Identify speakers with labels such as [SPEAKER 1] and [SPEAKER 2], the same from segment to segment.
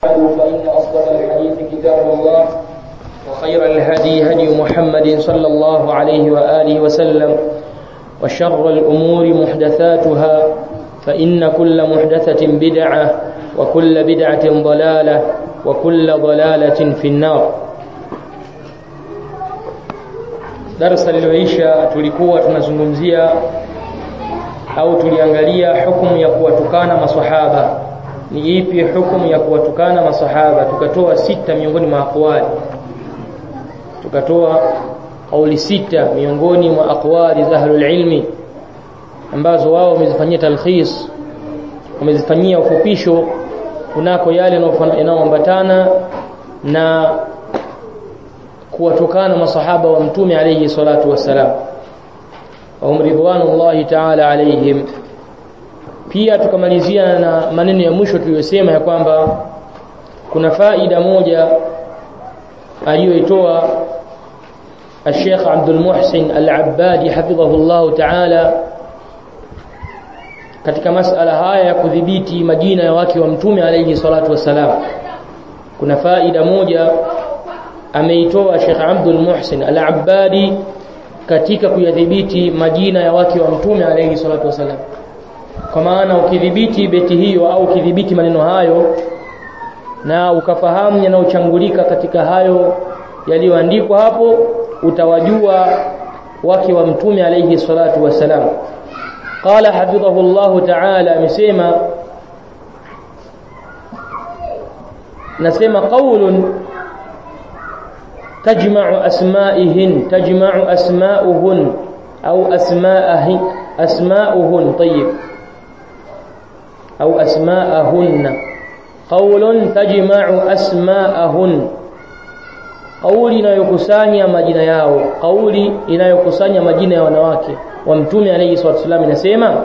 [SPEAKER 1] فإن أصدق الحديث كتاب الله وخير الهدي هدي محمد صلى الله عليه وآله وسلم وشر الأمور محدثاتها فإن كل محدثة بدعة وكل بدعة ضلالة وكل ضلالة في النار darasa lililoisha tulikuwa tunazungumzia au tuliangalia hukumu ya kuwatukana maswahaba ni ipi hukumu ya kuwatukana maswahaba tukatoa sita miongoni mwa aqwali tukatoa kauli sita miongoni mwa aqwali za ahlul ilmi ambazo wao wamezifanyia talkhis wamezifanyia ufupisho kunako yale yanayoambatana na kuwatukana masahaba wa mtume alayhi salatu wassalam wa ridwanullahi ta'ala alayhim pia tukamalizia na maneno ya mwisho tuliyosema ya kwamba kuna faida moja aliyoitoa الشيخ عبد المحسن العبادي حفظه الله تعالى katika masala haya ya kudhibiti majina ya wake wa mtume alayhi salatu wassalam kuna faida moja ameitoa Sheikh Abdul Muhsin Al-Abbadi katika kuyadhibiti majina ya wake wa mtume alayhi salatu wasalam kwa maana ukidhibiti beti hiyo au ukidhibiti maneno hayo na ukafahamu yanayochangulika katika hayo yaliyoandikwa hapo utawajua wake wa mtume alayhi salatu wasalam qala hafidhahu Allah ta'ala amesema nasema qaulun تجمع أسمائهن تجمع أسماؤهن أو أسماءهن أسماؤهن طيب أو أسماءهن قول تجمع أسماءهن قول inayokusanya majina yao kauli inayokusanya majina ya wanawake wa mtume alayhi salatu wasallam inasema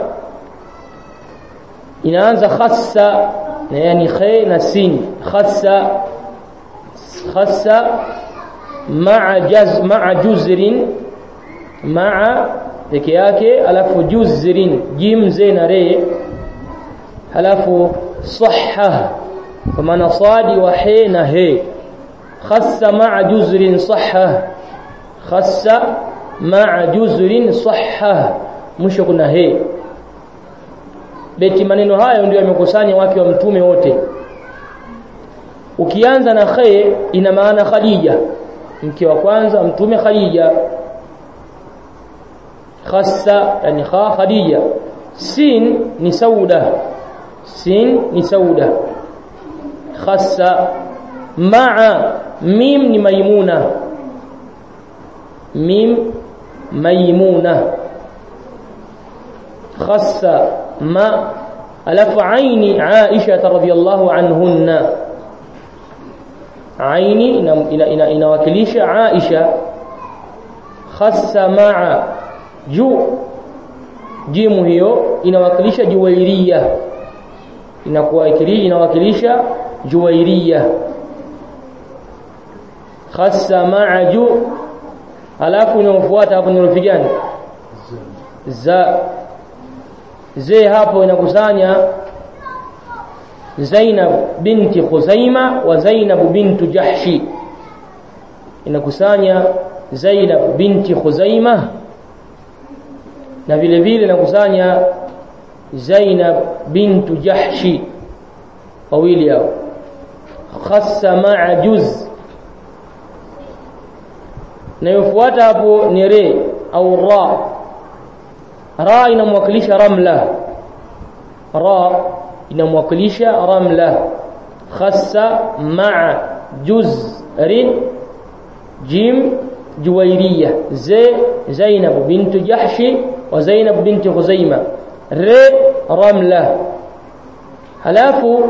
[SPEAKER 1] inaanza khassa na yani khay na sin khassa khassa مع جز مع جزر مع peke yake alafu juzrin jim zena re alafu sahha kwa maana sadi wa he na he khassa ma'a juzrin sahha khassa ma'a juzrin sahha mwisho kuna he beti maneno hayo ndio yamekusanya wake wa mtume wote ukianza na khe ina maana Khadija mke wa kwanza mtume Khadija khassa yani kha Khadija sin ni sauda sin ni sauda khassa ma'a mim ni maimuna mim maimuna khassa ma alafu aini Aisha radhiyallahu anhunna aini inawakilisha ina, ina Aisha khassa ma'a ju jimu hiyo inawakilisha juwairiya inakuwa inawakilisha juwairiya khassa ma'a ju alafu inaofuata hapo ni herufi gani za ze hapo inakusanya Zainab binti Khuzaima wa Zainab bintu Jahshi inakusanya Zainab binti Khuzaima na vile vile inakusanya Zainab bintu Jahshi wawili hao khassa ma'a juz na yofuata hapo ni re au ra ra inamwakilisha ramla ra inamwakilisha ramla khassa ma'a juzrin jim juwairiya ze zainab bint jahshi wa zainab bint khuzaima re ramla halafu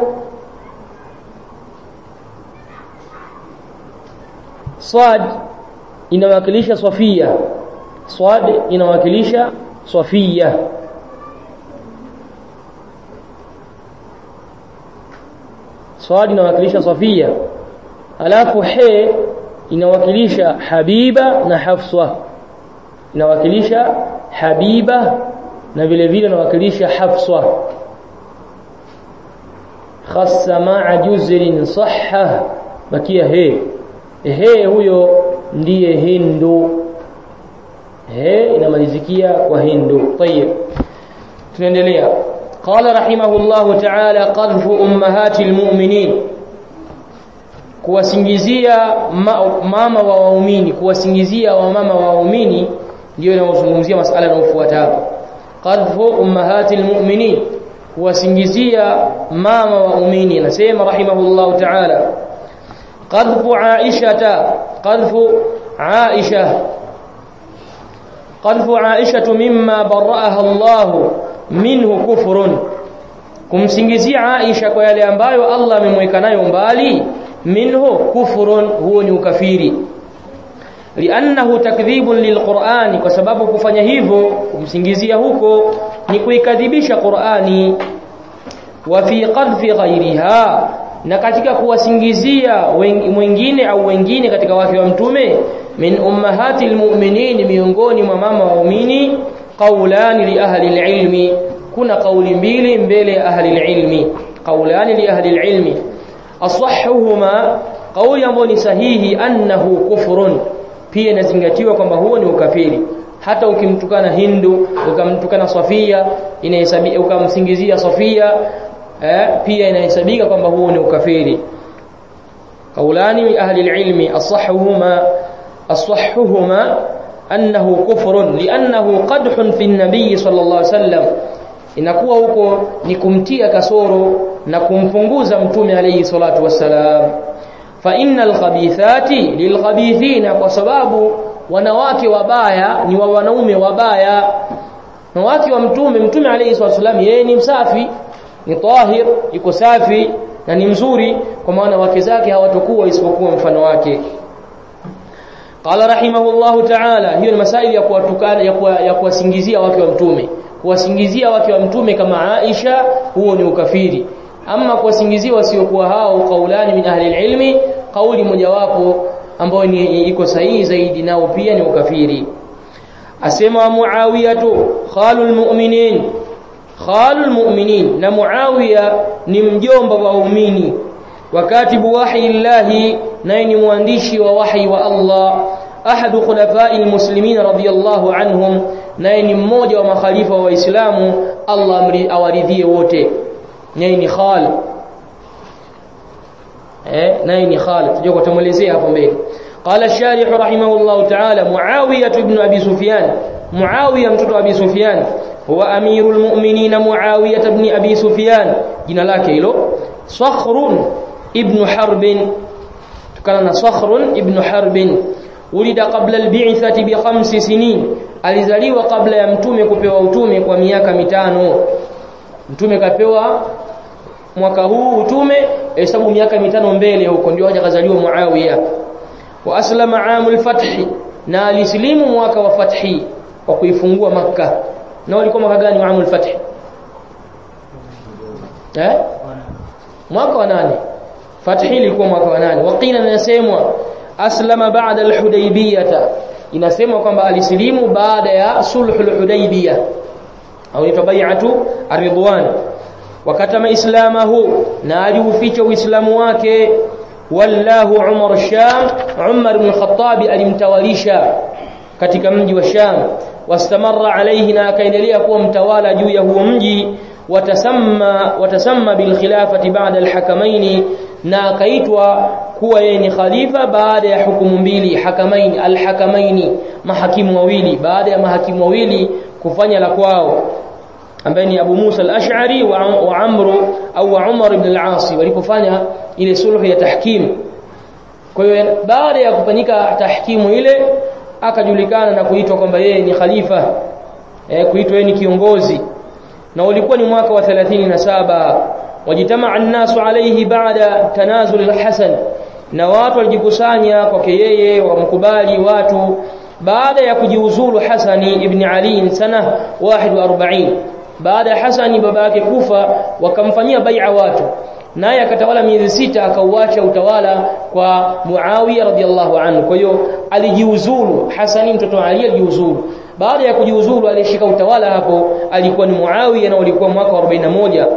[SPEAKER 1] صاد inawakilisha Safia Swad inawakilisha Safia Swad inawakilisha Safia alafu he inawakilisha Habiba na Hafsa inawakilisha Habiba na vile vile inawakilisha Hafsa khassa ma'a juzrin sahha bakia he he huyo ndiye hindu he inamalizikia kwa hindu tayib tunaendelea قال رحمه الله تعالى قذف امهات المؤمنين kuwasingizia mama wa waumini kuwasingizia wa mama wa waumini ndio inayozungumzia masala yanayofuata hapo qadhfu ummahati almu'minin kuwasingizia mama wa waumini anasema rahimahullahu ta'ala qadhfu aisha qadhfu aisha qadhfu aisha mimma barra'aha Allah minhu kufrun kumsingizia Aisha kwa yale ambayo Allah amemweka nayo mbali minhu kufrun huo ni ukafiri liannahu takdhibun lilqur'ani kwa sababu kufanya hivyo kumsingizia huko ni kuikadhibisha Qur'ani wa fi qadfi ghairiha na katika kuwasingizia mwingine au wengine katika wake wa mtume min ummahati almu'minin miongoni mwa mama waumini qawlani li ahli alilmi kuna kauli mbili mbele ya ahli alilmi qawlani li ahli alilmi asahhuhuma kauli ambayo ni sahihi annahu kufrun pia inazingatiwa kwamba huo ni ukafiri hata ukimtukana Hindu ukamtukana Safia inahesabika ukamsingizia Safia eh, pia inahesabika kwamba huo ni ukafiri kaulani ahli alilmi asahhuhuma asahhuhuma annahu kufrun li'annahu qadhun fi an-nabiy sallallahu alayhi wasallam inakuwa huko ni kumtia kasoro na kumpunguza mtume alayhi salatu wassalam fa innal khabithati lilkhabithina kwa sababu wanawake wabaya ni wa wanaume wabaya na wake wa mtume mtume alayhi salatu wassalam yeye ni msafi ni tahir yuko safi na ni mzuri kwa maana wake zake hawatakuwa isipokuwa mfano wake qala rahimahullahu ta'ala hiyo ni masaili ya kuwatukana ya kuwasingizia wake wa mtume kuwasingizia wake wa mtume kama Aisha huo ni ukafiri ama kuwasingizia wasiokuwa hao kaulani min ahli ilmi kauli mojawapo ambayo ni iko sahihi zaidi nao pia ni ukafiri asema Muawiyatu khalul mu'minin khalul mu'minin na Muawiya ni mjomba wa waumini wakatibu wahyi llahi naye ni mwandishi wa wahyi wa Allah ahadu khulafai almuslimin radiyallahu anhum naye ni mmoja wa makhalifa wa waislamu Allah awaridhie wote naye ni khal eh naye ni khal tujue kutamwelezea hapo mbele قال الشارح رحمه الله تعالى معاوية بن أبي سفيان معاوية متوت أبي سفيان هو أمير المؤمنين معاوية بن أبي سفيان جنا لك إلو صخر ابن حرب كان صخر ابن حرب ولد قبل البعثة بخمس سنين alizaliwa kabla ya mtume kupewa utume kwa miaka mitano mtume kapewa mwaka huu utume hesabu miaka mitano mbele huko ndio haja kazaliwa Muawiya wa aslama amul fathi na alislimu mwaka wa fathi wa kuifungua makka na walikuwa mwaka gani wa amul fathi eh mwaka wa nane fathi ilikuwa mwaka wa nane waqila nasemwa aslama ba'da al-hudaybiyah inasemwa kwamba alisilimu baada ya sulhul hudaybiyah au ni bai'atu ar-ridwan wakatama islamahu na aliuficha uislamu wake wallahu umar sham umar ibn al-khattab alimtawalisha katika mji wa sham wastamarra alayhi na akaendelea kuwa mtawala juu ya huo mji watasamma watasamma bil khilafati ba'da al-hakamaini na akaitwa kuwa yeye ni khalifa baada ya hukumu mbili hakamaini al-hakamaini mahakimu wawili baada ya mahakimu wawili kufanya la kwao ambaye ni Abu Musa al-Ash'ari wa, wa Amr au wa Umar ibn al-As walipofanya ile sulhu ya tahkim kwa hiyo baada ya kufanyika tahkimu ile akajulikana na kuitwa kwamba yeye ni khalifa eh, kuitwa yeye ni kiongozi na ulikuwa ni mwaka wa 37 wajitamaa an-nasu alayhi baada tanazul al-Hasan na watu walijikusanya kwake yeye wamkubali watu baada ya kujiuzulu Hasani ibn Ali sana 41 baada ya Hasani baba yake kufa wakamfanyia bai'a watu naye akatawala miezi sita akauacha utawala kwa Muawiya radhiallahu anhu kwa hiyo alijiuzulu Hasani mtoto wa Ali alijiuzulu baada ya kujiuzulu alishika utawala hapo alikuwa ni Muawiya na ulikuwa mwaka wa 41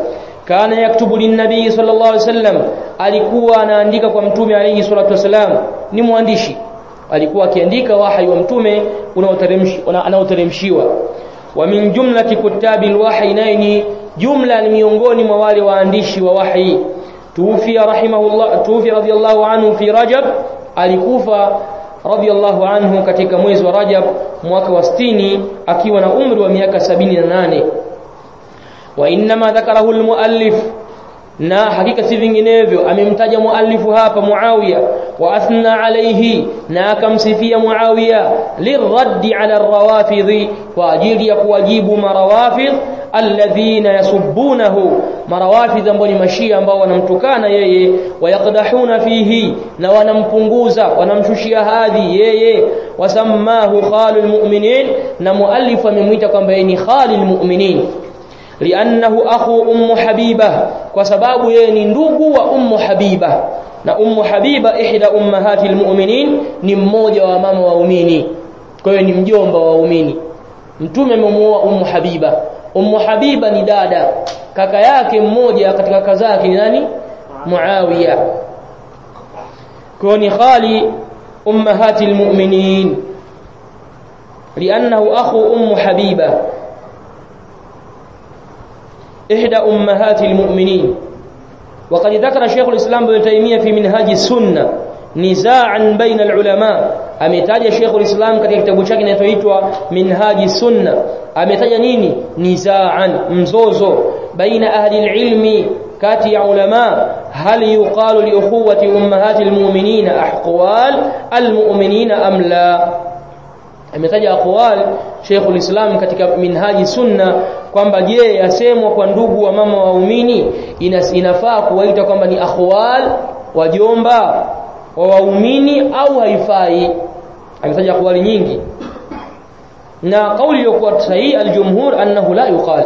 [SPEAKER 1] kana yaktubu linnabii sallallahu alaihi wasallam alikuwa anaandika kwa mtume alayhi salatu wasalam ni mwandishi alikuwa akiandika wahyi wa mtume unaoteremshiwa wa min jumlati kutabi alwahyi naini jumla ni miongoni mwa wale waandishi wa wahyi tufi rahimahullah tufi radiyallahu anhu fi rajab alikufa radiyallahu anhu katika mwezi wa rajab mwaka wa 60 akiwa na umri wa miaka 78 wa inma dhakarahu almuallif na hakika si vinginevyo amemtaja muallifu hapa Muawiya wa athna alayhi na akamsifia Muawiya liraddi ala rawafidhi kwa ajili ya kuwajibu marawafidh alladhina yasubbunahu marawafidh ambao ni mashia ambao wanamtukana yeye wayaqdahuna fihi na wanampunguza wanamshushia hadhi yeye wasammahu khalul mu'minin na muallif amemwita kwamba yeye ni khalil mu'minin liannahu akhu ummu habiba kwa sababu yeye ni ndugu wa ummu habiba na ummu habiba ihda ummahati almu'minin ni mmoja wa mama waumini kwa hiyo ni mjomba wa waumini mtume amemuoa ummu habiba ummu habiba ni dada kaka yake mmoja katika kaka zake ni nani muawiya kwa ni khali ummahati almu'minin liannahu akhu ummu habiba إحدى أمهات المؤمنين وقد ذكر شيخ الإسلام ابن تيمية في منهاج السنة نزاعا بين العلماء ametaja Sheikh ulislam katika kitabu chake kinachoitwa Minhaji Sunna ametaja nini nizaan mzozo baina ahli ilmi kati ya ulama hal yuqalu li ukhuwati ummahati almu'minina ahqwal almu'minina am la ametaja aqwal Sheikh ulislam katika Minhaji Sunna kwamba je yasemwa kwa ndugu wa mama waumini inafaa kuwaita kwamba ni akhwal wajomba wa waumini au haifai ametaja akhwali nyingi na kauli iliyokuwa sahihi aljumhur annahu la yuqal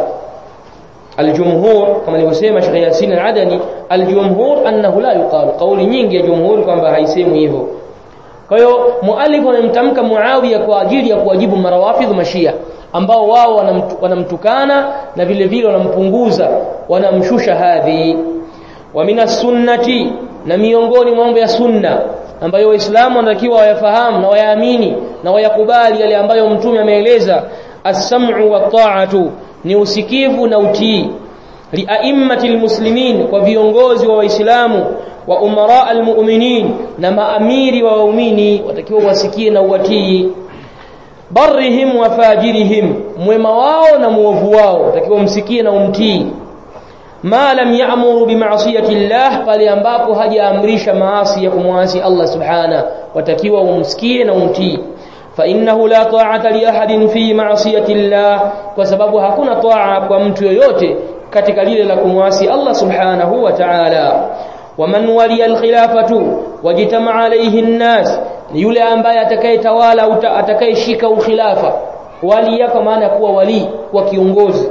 [SPEAKER 1] aljumhur kama nilivyosema Sheikh Yasin al-Adani aljumhur annahu la yuqal kauli nyingi ya jumhur kwamba haisemwi hivyo kwa hiyo muallif anamtamka Muawiya kwa ajili ya kuwajibu marawafidh mashia ambao wao wanamtukana na vile vile wanampunguza wanamshusha hadhi wa minas sunnati na miongoni mwa mambo ya sunna ambayo waislamu wanatakiwa wayafahamu na wayaamini na wayakubali yale ambayo mtume ameeleza as-sam'u wa ta'atu ni usikivu na utii liaimmatil muslimin kwa viongozi wa waislamu wa umara almu'minin na maamiri wa waumini watakiwa wasikie na uwatii barrihim wa fajirihim mwema wao na muovu wao watakiwa msikie na umtii ma lam ya'muru bima'siyati Allah pale ambapo hajaamrisha maasi ya kumwasi Allah subhana watakiwa umsikie na umtii fa innahu la ta'ata li ahadin fi ma'siyati Allah kwa sababu hakuna taa kwa mtu yoyote katika lile la kumwasi Allah subhanahu wa ta'ala waman waliya alkhilafatu wajitama alayhi an-nas ni yule ambaye atakayetawala atakayeshika ukhilafa waliya kwa maana kuwa wali kwa kiongozi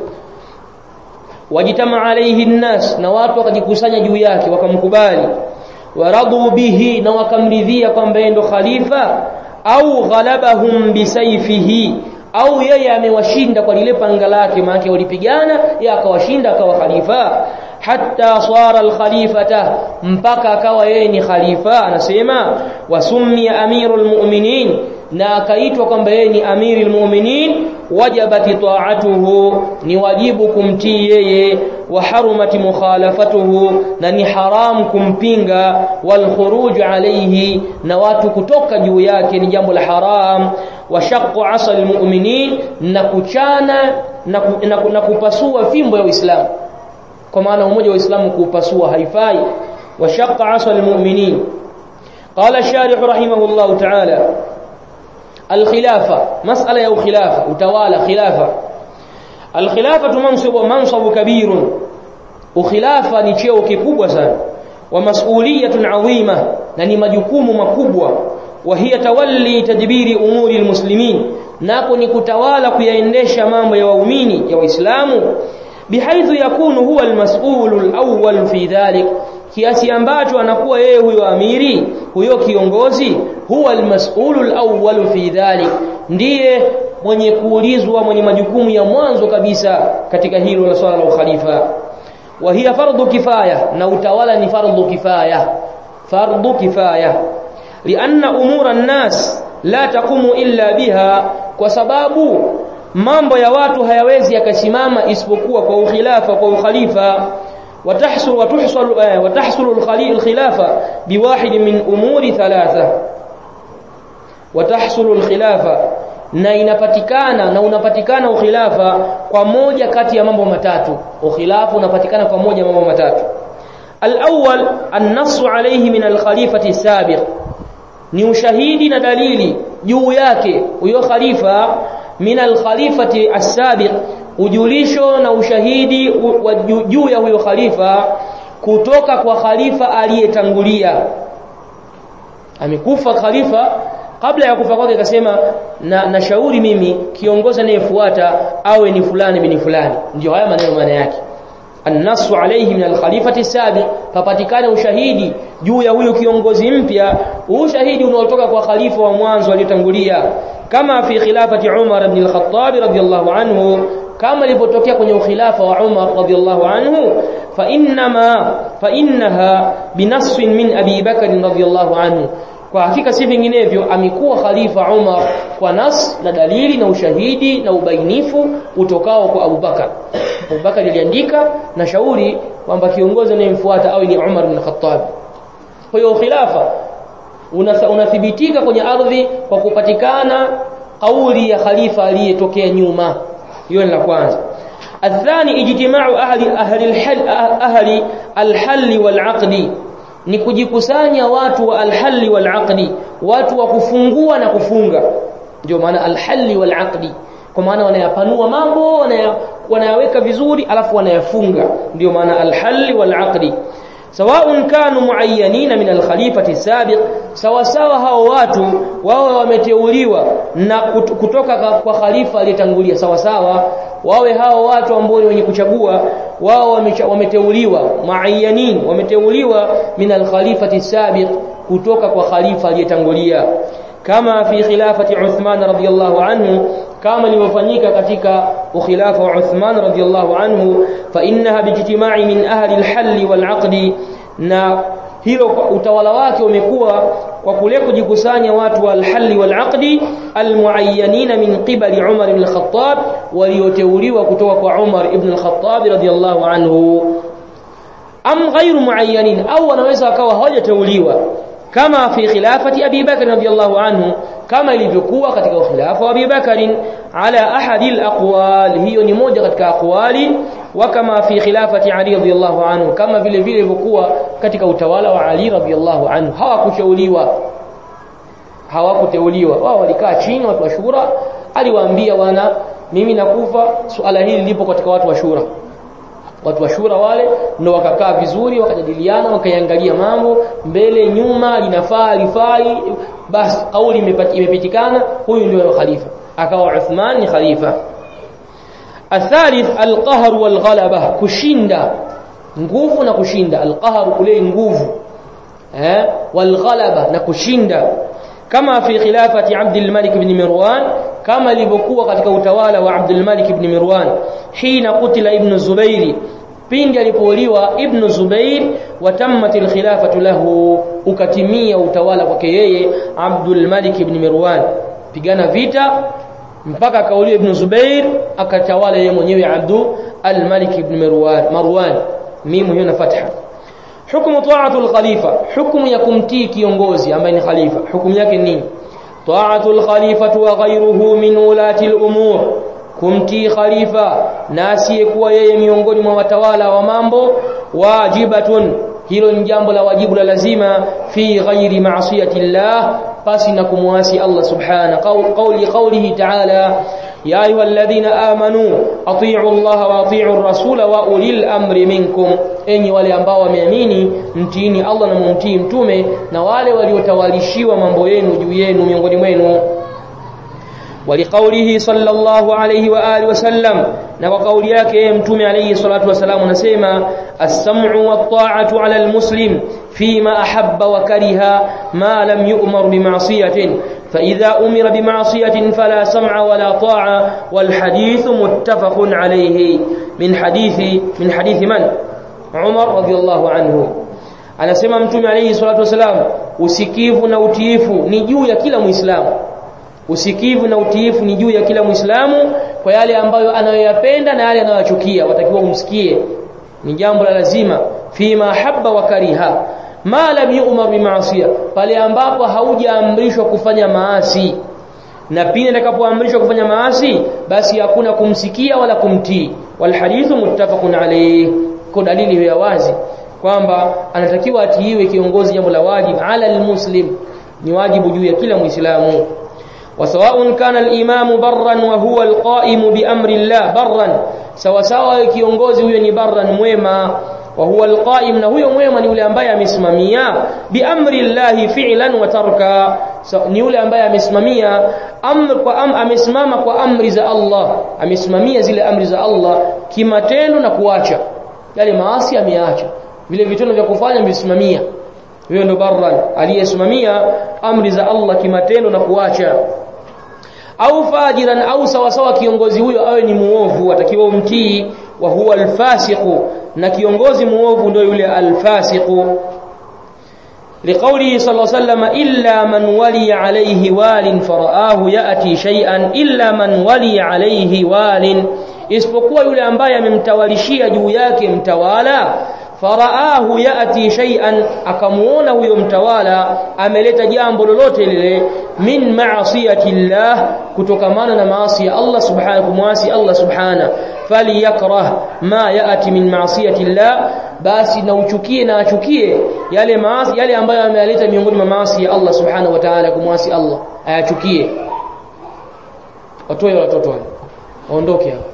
[SPEAKER 1] wajitama alayhi an-nas na watu wakajikusanya juu yake wakamkubali waradu bihi na wakamridhia kwamba yeye ndo khalifa au ghalabahum bisayfihi au yeye amewashinda kwa lile panga lake maana walipigana yeye akawashinda akawa khalifa hatta swara alkhalifata mpaka akawa yeye ni khalifa anasema wasummi amirul mu'minin na akaitwa kwamba yeye ni amirul mu'minin wajabati ta'atuhu ni wajibu kumtii yeye wa harumati mukhalafatuhu na ni haram kumpinga wal khuruj alayhi na watu kutoka juu yake ni jambo la haram wa shaqqu asal mu'minin na kuchana na, na, na kupasua fimbo ya Uislamu kwa maana umoja wa Uislamu kuupasua haifai wa shaqqa asal mu'minin qala sharih rahimahullah ta'ala الخلافه مساله يا خلافه utawala khilafa الخلافه منصب منصب كبير ukhilafa ni cheo kikubwa sana wa mas'uliyatun 'azima na ni majukumu makubwa wa hiya tawalli tadbiri umuri almuslimin nako ni kutawala kuyaendesha mambo ya waumini ya waislamu bihaithu yakunu huwa almas'ulu alawwal fi dhalik kiasi ambacho anakuwa yeye huyo amiri huyo kiongozi huwa almas'ulu alawwal fi dhalik ndiye mwenye kuulizwa mwenye majukumu ya mwanzo kabisa katika hilo la swala la ukhalifa wa hiya fardhu kifaya na utawala ni fardhu kifaya fardhu kifaya lianna umura an-nas la taqumu illa biha kwa sababu mambo ya watu hayawezi yakasimama isipokuwa kwa ukhilafa kwa ukhalifa وتحصل وتحصل وتحصل الخلافه بواحد من امور ثلاثه وتحصل الخلافه na inapatikana na unapatikana ukhilafa kwa moja kati ya mambo matatu ukhilafu unapatikana kwa moja mambo matatu al-awwal an-nass alayhi min al-khalifati sabiq ni ushahidi na dalili juu yake huyo khalifa min al-khalifati as-sabiq ujulisho na ushahidi juu ya huyo khalifa kutoka kwa khalifa aliyetangulia amekufa khalifa kabla ya kufa kwake akasema na nashauri mimi kiongozi anayefuata awe ni fulani bin fulani ndio haya maneno maana yake annasu alayhi min alkhalifati sabiq papatikane ushahidi juu ya huyo kiongozi mpya ushahidi unaotoka kwa khalifa wa mwanzo aliyotangulia kama fi khilafati Umar ibn al-Khattab radiyallahu anhu kama ilipotokea kwenye ukhilafa wa Umar radiyallahu anhu fa inma fa innaha binassin min Abi Bakr radiyallahu anhu kwa hakika si vinginevyo amekuwa khalifa Umar kwa nas na dalili na ushahidi na ubainifu utokao kwa Abu Bakar Abu Bakar aliandika na shauri kwamba kiongozi anayemfuata awe ni Umar bin Khattab kwa hiyo khilafa unathibitika kwenye ardhi kwa kupatikana kauli ya khalifa aliyetokea nyuma hiyo ni la kwanza الثاني اجتماع اهل اهل الحل اهل الحل والعقد ni kujikusanya watu wa alhalli wal aqdi watu wa kufungua na kufunga ndio maana alhalli wal aqdi kwa maana wanayapanua mambo wanayaweka vizuri alafu wanayafunga ndio maana alhalli wal aqdi سواء كانوا معينين من الخليفة السابق sawa sawa hao watu wao wameteuliwa na kutoka kwa khalifa aliyetangulia sawa sawa wawe hao watu ambao ni wenye kuchagua wao wameteuliwa muayyanin wameteuliwa min al-khalifati sabiq kutoka kwa khalifa aliyetangulia kama fi khilafati Uthman radhiyallahu anhu kama ilivyofanyika katika ukhilafa wa Uthman radhiyallahu anhu fa innaha bijtima'i min ahli al-hall wal-'aqd na hilo utawala wake umekuwa kwa kule kujikusanya watu wa al-hall wal-'aqd al-muayyanin min qibali Umar ibn al-Khattab walioteuliwa kutoka kwa Umar ibn al-Khattab radhiyallahu anhu am ghairu muayyanin au wanaweza wakawa hawajateuliwa kama fi khilafati Abi Bakr radhiyallahu anhu kama ilivyokuwa katika khilafa wa Abi Bakr ala ahadi al-aqwal hiyo ni moja katika aqwali wa kama fi khilafati Ali radhiyallahu anhu kama vile vile ilivyokuwa katika utawala wa Ali radhiyallahu anhu hawakushauriwa hawakuteuliwa wao walikaa chini watu wa shura aliwaambia wana mimi nakufa suala hili lipo katika watu wa shura watu wa shura wale ndio wakakaa vizuri wakajadiliana wakaiangalia mambo mbele nyuma linafaa lifai basi kauli imepitikana huyu ndio khalifa akawa Uthman ni khalifa الثالث القهر والغلبة kushinda nguvu na kushinda alqahar kule nguvu eh walghalaba na kushinda kama fi khilafati Abdul Malik ibn Mirwan kama ilivyokuwa katika utawala wa Abdul Malik ibn Mirwan hina kutila ibn Zubairi pindi alipouliwa ibn Zubair watammatil khilafatu lahu ukatimia utawala kwake yeye Abdul Malik ibn Mirwan pigana vita mpaka kauliwa ibn Zubair akatawala yeye mwenyewe Abdul al-Malik ibn Mirwan Marwan mimu hiyo na fatha hukumu ta'atul khalifa hukumu ya kumtii kiongozi ambaye ni khalifa hukumu yake nini ta'atul khalifatu wa ghayruhu min ulati al-umur kumtii khalifa na asiyekuwa yeye miongoni mwa watawala wa mambo wajibatun hilo ni jambo la wajibu la lazima fi ghairi ma'siyati llah pasi na kumwasi Allah subhana qawli qawlihi ta'ala ya ayyuhalladhina amanu atii'u Allah wa atii'u ar-rasula wa ulil amri minkum enyi wale ambao wameamini mtiini Allah na mumtii mtume na wale waliotawalishiwa mambo yenu juu yenu miongoni mwenu ولقوله صلى الله عليه واله وسلم na kwa kauli yake mtume alayhi salatu wasalam anasema as-sam'u wat-ta'atu 'ala al-muslim fima ahabba wa kariha ma lam yu'mar bima'siyatin fa idha umira bima'siyatin fala sam'a wala ta'a wal hadith muttafaqun alayhi min hadithi min hadithi man Umar radhiallahu anhu anasema mtume alayhi salatu wasalam usikivu na utiifu ni juu ya kila muislamu usikivu na utiifu ni juu ya kila muislamu kwa yale ambayo anayoyapenda na yale anayochukia watakiwa umsikie ni jambo la lazima fima habba wa kariha ma lam yu'mar bimaasiya pale ambapo haujaamrishwa kufanya maasi na pindi atakapoamrishwa kufanya maasi basi hakuna kumsikia wala kumtii wal hadithu muttafaqun alayh kwa dalili ya wazi kwamba anatakiwa atiiwe kiongozi jambo la wajibu ala almuslim ni wajibu juu ya kila muislamu وسواء كان الإمام برا وهو القائم بأمر الله برا سواء سواء kiongozi huyo ni barran mwema wa huwa alqaim na huyo mwema ni yule ambaye amesimamia biamri llahi fi'lan wa tarka so, ni yule ambaye amesimamia amr kwa am, amesimama kwa amri za Allah amesimamia zile amri za Allah kimatendo na kuacha yale maasi ameacha vile vitendo vya kufanya amesimamia huyo ndo barran aliyesimamia amri za Allah kimatendo na kuacha au fajiran au sawasawa kiongozi huyo awe ni muovu atakiwa umtii wa huwa alfasiqu na kiongozi muovu ndio yule alfasiqu لقوله صلى الله عليه وسلم إلا من ولي عليه وال فرآه يأتي شيئا إلا من ولي عليه وال isipokuwa yule ambaye amemtawalishia juu yake mtawala faraahu yati shay'an akamuona huyo mtawala ameleta jambo lolote lile min ma'siyati llah kutokamana na maasi ya Allah subhanahu kumwasi Allah subhanahu falyakrah ma yati min ma'siyati llah basi na uchukie na achukie yale maasi yale ambayo ameleta miongoni mwa maasi ya Allah subhanahu wa ta'ala kumwasi Allah ayachukie watoe watoto wale waondoke hapo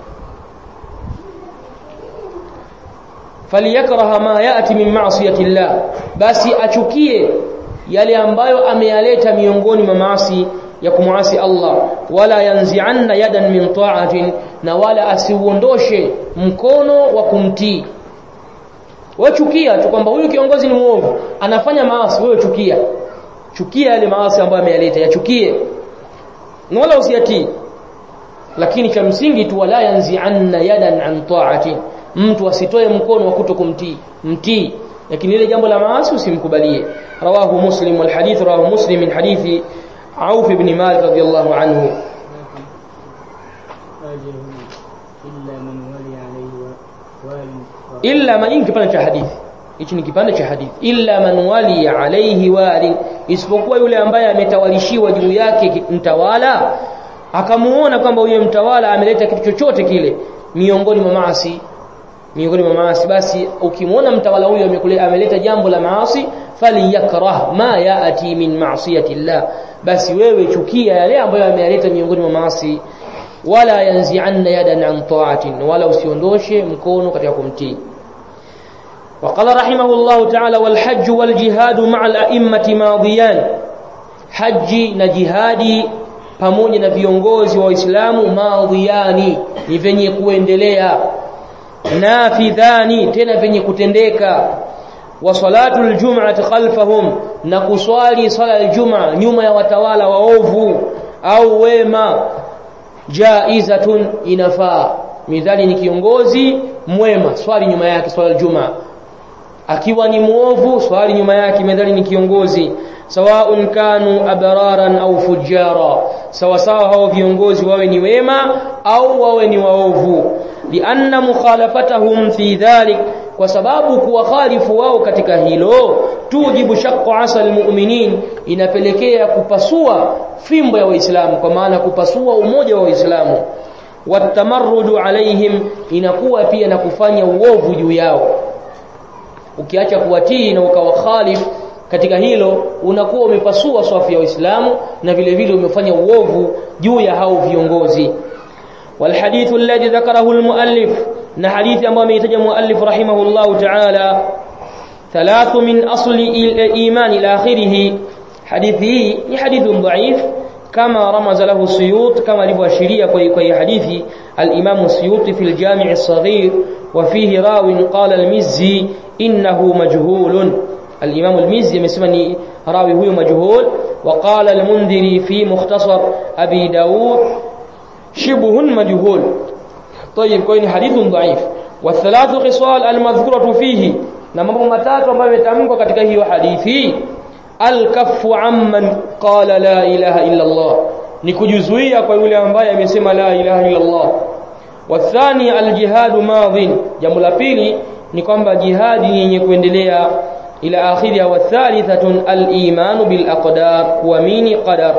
[SPEAKER 1] falyakraha ma yati min ma'siyati llah basi achukie yale ambayo ameyaleta miongoni mwa maasi ya kumwasi Allah wala yanzi'anna yadan min ta'atin na wala asiuondoshe mkono wa kumtii wewe chukia tu kwamba huyu kiongozi ni muovu anafanya maasi wewe chukia chukia yale maasi ambayo ameyaleta yachukie wala usiyatii lakini cha msingi tu wala yanzi'anna yadan an ta'atin mtu asitoe mkono wa kutokumtii mtii lakini ile jambo la maasi usimkubalie rawahu muslim wal hadith rawahu muslim min hadithi Auf ibn Malik radiyallahu anhu illa man in kipande cha hadithi hichi ni kipande cha hadithi illa man wali alayhi wali isipokuwa yule ambaye ametawalishiwa juu yake mtawala akamuona kwamba huyo mtawala ameleta kitu chochote kile miongoni mwa maasi miongoni mwa maasi basi ukimwona mtawala huyo ameleta jambo la maasi falyakrah ma yaati min ma'siyati llah basi wewe chukia yale ambayo ameyaleta miongoni mwa maasi wala yanzi'anna yadan an ta'atin wala usiondoshe mkono katika kumtii وقال رحمه الله تعالى والحج والجهاد مع الأئمة ماضيان حج نجهادي pamoja na viongozi wa Uislamu maadhiani ni venye kuendelea nafidhani tena venye kutendeka wa salatul jum'ati khalfahum na kuswali sala aljum'a nyuma ya watawala waovu au wema jaizatun inafaa midhali ni kiongozi mwema swali nyuma yake swala aljum'a akiwa ni muovu swali nyuma yake midhali ni kiongozi sawaun kanu abraran au fujara sawa sawa hao viongozi wawe ni wema au wawe ni waovu lianna mukhalafatahum fi dhalik kwa sababu kuwakhalifu wao katika hilo tujibu shaqqu asal mu'minin inapelekea kupasua fimbo ya waislamu kwa maana kupasua umoja wa waislamu watamarrudu alaihim inakuwa pia na kufanya uovu juu yao ukiacha kuwatii na ukawakhalifu katika hilo unakuwa umepasua swafu ya Uislamu na vile vile umefanya uovu juu ya hao viongozi والحديث الذي ذكره المؤلف na hadithi ambayo ameitaja muallif rahimahullah ta'ala ثلاث من أصل الإيمان إلى آخره حديثه ni hadithun dhaif كما رمز له السيوط كما لبشرية كي حديث الإمام السيوطي في الجامع الصغير وفيه راو قال المزي إنه مجهول الإمام المزي يسمى راوي هو مجهول وقال المنذري في مختصر أبي داود شبه مجهول طيب كوين حديث ضعيف wathalathu khisal almadhkuratu fihi na mambo matatu ambayo yametamkwa katika hiyo hadithi alkaffu amman qala la ilaha illa Allah ni kujizuia kwa yule ambaye amesema la ilaha illa Allah wathani aljihadu madhin jambo la pili ni kwamba jihadi yenye kuendelea ila akhiriha wathalithatun aliman bil aqdar kuamini qadar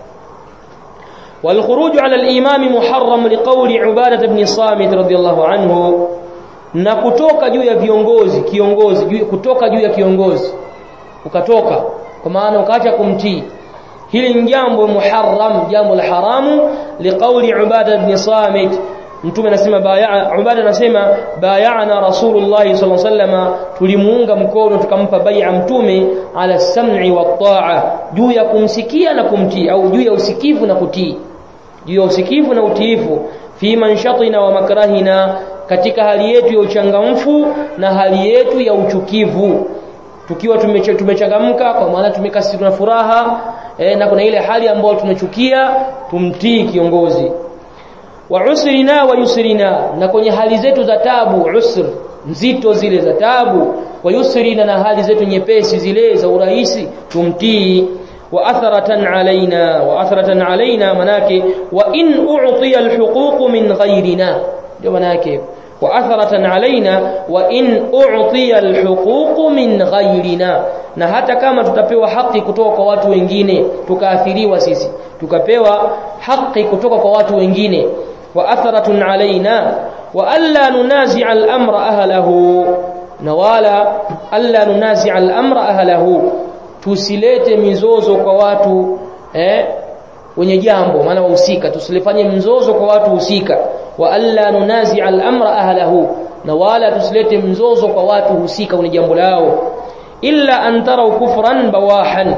[SPEAKER 1] والخروج على الإمام محرم لقول عبادة بن صامت رضي الله عنه na kutoka juu ya viongozi kiongozi juu, kutoka juu ya kiongozi ukatoka kwa maana ukaacha kumtii hili ni jambo muharram jambo la haramu liqauli ubada ibn samit mtume anasema baya ubada anasema bayana rasulullah sallallahu alaihi wasallam tulimuunga mkono tukampa bai'a mtume ala sam'i wa ta'a juu ya kumsikia na kumtii au juu ya usikivu na kutii juu ya usikivu na utiifu fi manshatina wa makrahina katika hali yetu ya uchangamfu na hali yetu ya uchukivu tukiwa tumechangamka kwa maana tumekasirika na furaha e, na kuna ile hali ambayo tunachukia tumtii kiongozi wa usrina wa yusrina na kwenye hali zetu za tabu usr nzito zile za tabu wa yusrina na hali zetu nyepesi zile za urahisi tumtii wa atharatan alaina wa atharatan alaina manake wa in u'tiya alhuquq min ghayrina ndio manake wa atharatan alaina wa in u'tiya alhuquq min ghayrina na hata kama tutapewa haki kutoka kwa watu wengine tukaathiriwa sisi tukapewa haki kutoka kwa watu wengine wa atharatun alaina wa alla nunazi'a al-amra ahlahu na wala alla nunazi'a al-amra ahlahu tusilete mizozo kwa watu eh wenye jambo maana wahusika tusilifanye mzozo kwa watu husika wa alla nunazi'a al-amra ahlahu na wala tusilete mzozo kwa watu husika wenye jambo lao illa an tarau kufran bawahan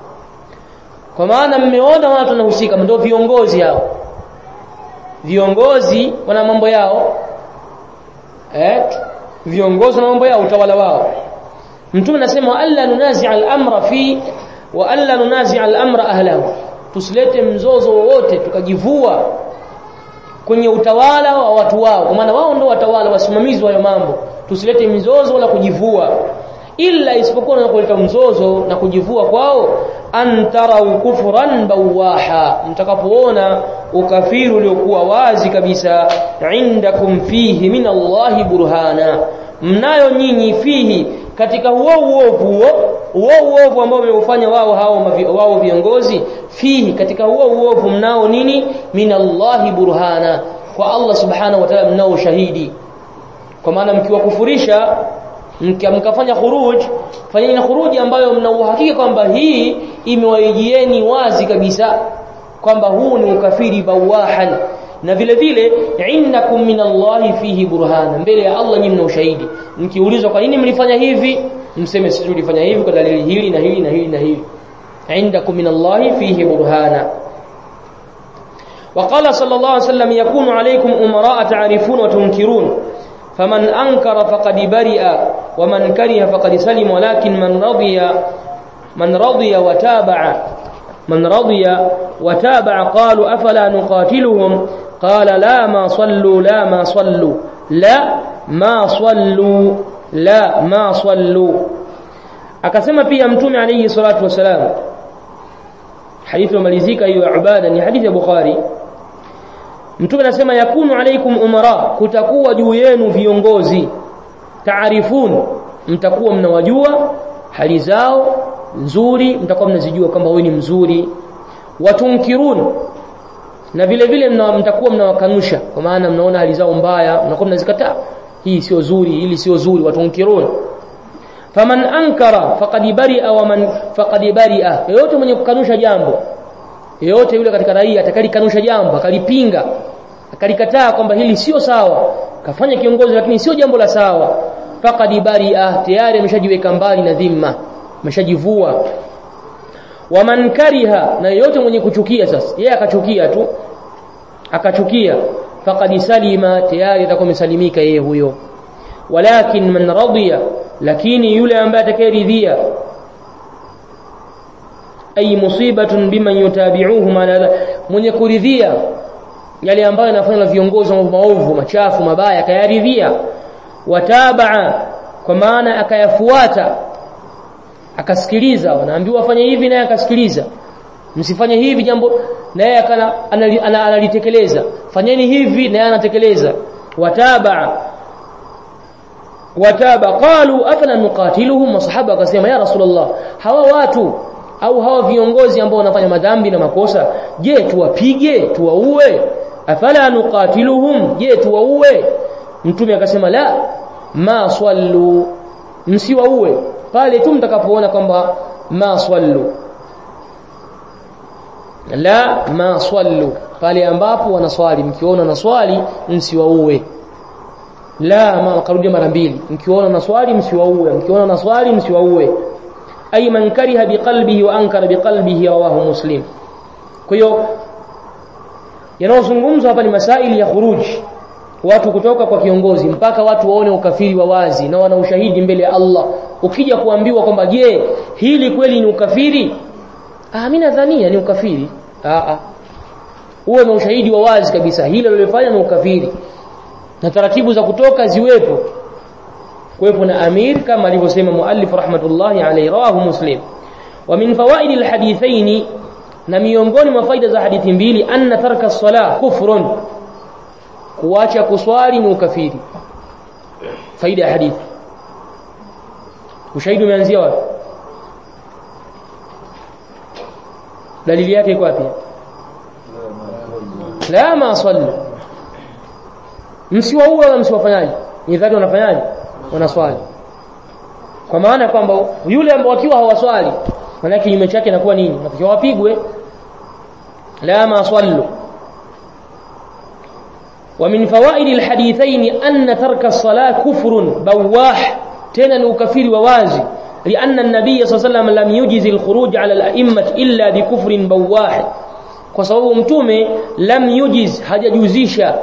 [SPEAKER 1] kwa maana mmeona watu wanahusika ndio viongozi hao viongozi wana mambo yao eh viongozi wana mambo yao utawala wao mtume anasema alla nunazi'a al-amra fi wa alla nunazi'a al-amra ahlahu tusilete mzozo wowote tukajivua kwenye utawala wa watu wao kwa maana wao ndio watawala wasimamizi wa hayo mambo tusilete mizozo wala kujivua illa isipokuwa na kuleta mzozo na kujivua kwao antarau kufran bawaha mtakapoona ukafiri uliokuwa wazi kabisa indakum fihi min Allahi burhana mnayo nyinyi fihi katika huo uovu huo huo uovu ambao wameufanya wao hao wao viongozi fihi katika huo uovu mnao nini min Allahi burhana kwa Allah subhanahu wa ta'ala mnao shahidi kwa maana mkiwakufurisha mkafanya khuruj fanyeni khuruji ambayo mna uhakika kwamba hii imewaijieni wazi kabisa kwamba huu ni ukafiri bawahan na vile vile innakum min Allahi fihi burhana mbele ya Allah nyinyi mna ushahidi mkiulizwa kwa nini mlifanya hivi mseme sisi tulifanya hivi kwa dalili hili na hili na hili na hili indakum min Allahi fihi burhana وقال صلى الله عليه وسلم يكون عليكم أمراء تعرفون وتنكرون فمن أنكر فقد برئ ومن كره فقد سلم ولكن من رضي من رضي وتابع من رضي وتابع قالوا أفلا نقاتلهم قال لا ما صلوا لا ما صلوا لا ما صلوا لا ما صلوا akasema pia mtume alayhi salatu wasalam hadithi malizika hiyo ibada ni hadithi ya bukhari mtume anasema yakunu alaikum umara kutakuwa juu yenu viongozi taarifun mtakuwa mnawajua hali zao nzuri mtakuwa mnazijua kwamba wewe ni mzuri watunkirun na vile vile mna, mtakuwa mnawakanusha kwa maana mnaona hali zao mbaya mnakuwa mnazikataa hii sio zuri hili sio zuri watunkirun faman ankara faqad bari'a wa man faqad bari'a yote mwenye kukanusha jambo yeyote yule katika raia atakalikanusha jambo akalipinga akalikataa kwamba hili sio sawa kafanya kiongozi lakini sio jambo la sawa faqad bari'a tayari ameshajiweka mbali na dhima ameshajivua waman kariha na yeyote mwenye kuchukia sasa yeye akachukia tu akachukia faqad salima tayari atakuwa amesalimika yeye huyo walakin man radiya lakini yule ambaye atakayeridhia ay musibatun biman yutabi'uhum ala mwenye kuridhia yale ambayo yanafanywa na viongozi wa maovu machafu mabaya kayaridhia watabaa kwa maana akayafuata akasikiliza wanaambiwa afanye hivi naye akasikiliza msifanye hivi jambo naye analitekeleza fanyeni hivi naye anatekeleza wataba wataba qalu afala nuqatiluhum masahaba akasema ya rasulullah hawa watu au hawa viongozi ambao wanafanya madhambi na makosa je tuwapige tuwaue afala nuqatiluhum je tuwaue mtume akasema la ma swallu msiwaue pale tu mtakapoona kwamba ma swallu la ma swallu pale ambapo wanaswali mkiona na swali msiwaue la ma karudia mara mbili mkiona na swali msiwaue mkiona na swali msiwaue ay man kariha biqalbihi wa ankara biqalbihi rawahu muslim kwa hiyo yanayozungumzwa hapa ni masaili ya khuruji watu kutoka kwa kiongozi mpaka watu waone ukafiri wa wazi na wana ushahidi mbele ya Allah ukija kuambiwa kwamba je hili kweli ni ukafiri ah mimi nadhania ni ukafiri ah ah uwe na ushahidi wa wazi kabisa hilo lilofanya ni ukafiri na taratibu za kutoka ziwepo kuwepo na amir kama alivyosema muallif rahmatullahi alayhi rawahu muslim wa min fawaid alhadithain na miongoni mwa faida za hadithi mbili anna tarka as-salah kufrun kuacha kuswali ni ukafiri faida ya hadithi ushahidi umeanzia wapi dalili yake iko wapi la ma sallu msiwaue wala msiwafanyaje ni dhati wanafanyaje wanaswali kwa maana kwamba yule ambao wakiwa hawaswali maana kinyume chake inakuwa nini natakiwa wapigwe la ma sallu ومن فوائد الحديثين أن ترك الصلاة كفر بواح تنا وكفير ووازي لأن النبي صلى الله عليه وسلم لم يجز الخروج على الأئمة إلا بكفر بواح وصواب متومه لم يجز hajajuzisha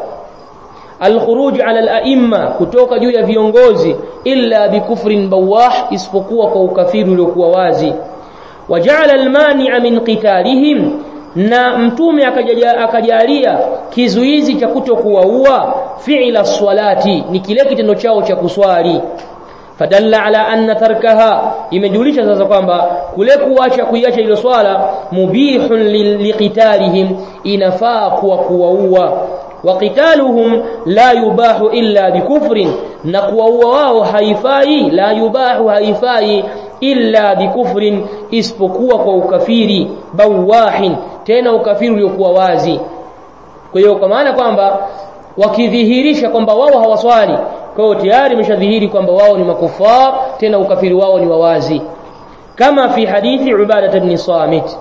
[SPEAKER 1] الخروج على الأئمة kutoka juu ya viongozi illa bikufrin bawah isipokuwa kwa ukafiri uliokuwa wazi waja'ala al-mani'a min qitalihim na mtume akajalia kizuizi cha kutokuwaua fi'la swalati ni kile kitendo chao cha kuswali fadalla ala anna tarkaha imejulisha sasa kwamba kule kuacha kuiacha ile swala mubihun liqitalihim inafaa kuwa kuwaua wa qitaluhum la yubahu illa bikufrin na kuwaua wao haifai la yubahu haifai illa bikufrin isipokuwa kwa ukafiri bawahin tena ukafiri uliokuwa wazi kwa hiyo kwa maana kwamba wakidhihirisha kwamba wao hawaswali kwa hiyo tayari imeshadhihiri kwamba wao ni makufar tena ukafiri wao ni wawazi kama fi hadithi Ubadah ibn Samit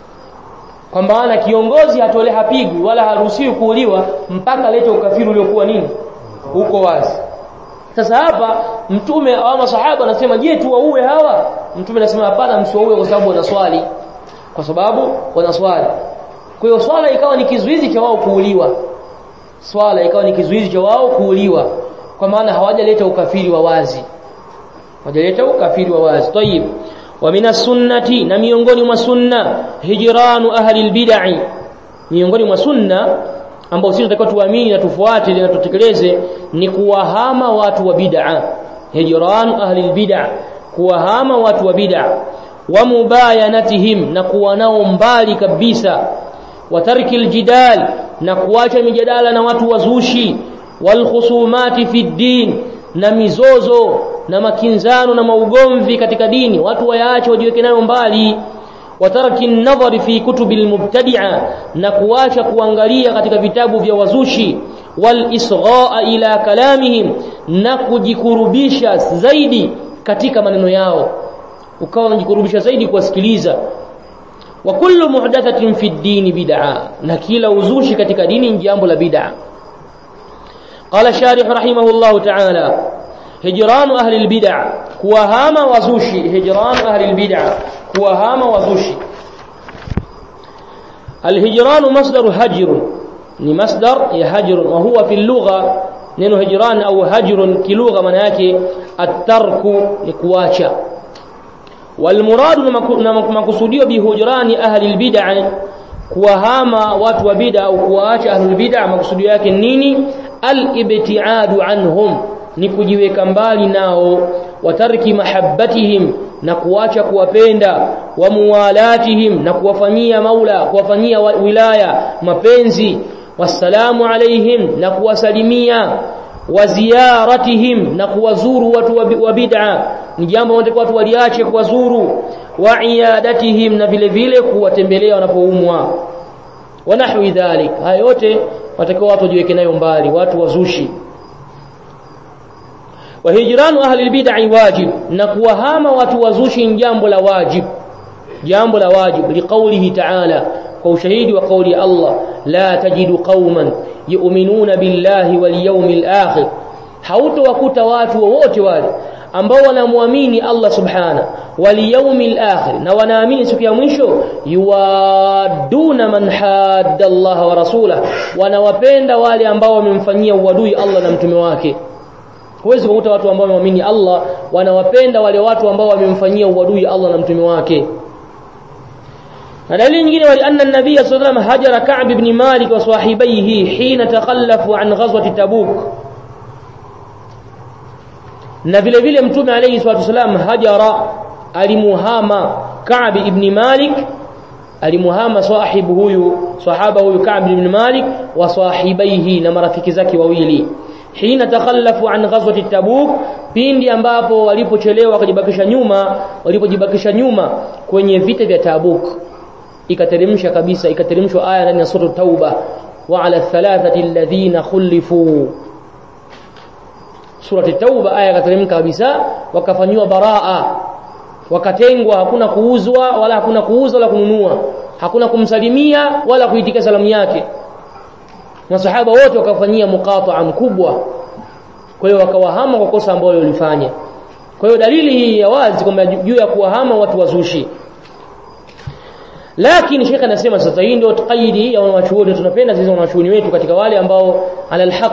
[SPEAKER 1] kwamba ana kiongozi hatole hapigwi wala haruhusiwi kuuliwa mpaka lete ukafiri uliokuwa nini huko wazi sasa hapa mtume au masahaba anasema je tuwaue hawa mtume anasema hapana msiwaue kwa sababu wanaswali kwa sababu wanaswali kwa hiyo swala ikawa ni kizuizi cha wao kuuliwa swala ikawa ni kizuizi cha wao kuuliwa kwa maana hawajaleta ukafiri wa wazi hawajaleta ukafiri wa wazi tayib wa min sunnati na miongoni mwa sunna hijranu ahli albid'i miongoni mwa sunna ambao sisi tunatakiwa tuamini na tufuate na tutekeleze ni kuwahama watu wa bid'a hijranu ahli albid'a kuwahama watu wa bid'a wa mubayanatihim na kuwa nao mbali kabisa wa tarki aljidal na kuacha mijadala na watu wazushi wal khusumati fi din na mizozo na makinzano na maugomvi katika dini watu wayaache wajiweke nayo mbali wa tarki an-nadhari fi kutubil mubtadi'a na kuacha kuangalia katika vitabu vya wazushi wal isghaa ila kalamihim na kujikurubisha zaidi katika maneno yao ukawa unajikurubisha zaidi kuwasikiliza wa kullu muhdathatin fi ad-din bid'a na kila uzushi katika dini ni jambo la bid'a qala sharih rahimahullah ta'ala hijran ahli al-bid'a kuwahama wazushi hijran ahli al-bid'a kuwahama wazushi الهجران مصدر هجر ni masdar ya hajr wa huwa fi lugha neno hijran au hajrun kilugha maana yake at-tarku ni kuacha والمراد makusudio bihujrani ahli albid'a kuwahama watu wa bid'a au kuwaacha ahli albid'a makusudio yake nini al-ibtiadu anhum ni kujiweka mbali nao watarki mahabbatihim na kuacha kuwapenda wa muwalatihim na kuwafanyia maula kuwafanyia wilaya mapenzi wassalamu alaihim na kuwasalimia wa ziyaratihim na kuwazuru watu wa bid'a ni jambo ambalo watu waliache kuwazuru wa iyadatihim na vile vile kuwatembelea wanapoumwa wa nahwi dhalik haya yote watakiwa watu wajiweke nayo mbali watu wazushi wa hijranu ahli albid'i wajib na kuwahama watu wazushi ni jambo la wajib jambo la wajib liqaulihi ta'ala kwa ushahidi wa kauli ya Allah la tajidu qauman yu'minuna billahi wal yawmil akhir hautowakuta watu wowote wale ambao wanamwamini Allah subhana wal yawmil akhir na wanaamini siku ya mwisho yuwaduna man hadda Allah wa rasulah wanawapenda wale ambao wamemfanyia uadui Allah na mtume wake huwezi kukuta watu ambao wamemwamini Allah wanawapenda wale watu ambao wamemfanyia uadui Allah na mtume wake na dalili nyingine wali anna an-nabiy sallallahu alayhi wasallam hajara Ka'b ibn Malik wa sahibihi hina takhallafu an ghazwati Tabuk na vile vile mtume alayhi salatu wasallam hajara alimuhama Ka'b ibn Malik alimuhama sahibu huyu sahaba huyu Ka'b ibn Malik wa sahibihi na marafiki zake wawili hina takhallafu an ghazwati Tabuk pindi ambapo walipochelewa wakajibakisha nyuma walipojibakisha nyuma kwenye vita vya Tabuk ikateremsha kabisa ikateremshwa aya ndani ya sura Tauba wa ala thalathati alladhina khulifu surati Tauba aya ikateremka kabisa wakafanywa baraa wakatengwa hakuna kuuzwa wala hakuna kuuza wala kununua hakuna kumsalimia wala kuitika salamu yake masahaba wote wakafanyia muqata'a mkubwa kwa hiyo wakawahama kwa kosa ambalo walifanya kwa hiyo dalili hii ya wazi kwamba juu ya kuwahama watu wazushi lakini shekha anasema sasa hii ndio qaidi ya wanachuoni tunapenda sisi wanachuoni wetu katika wale ambao ala alhaq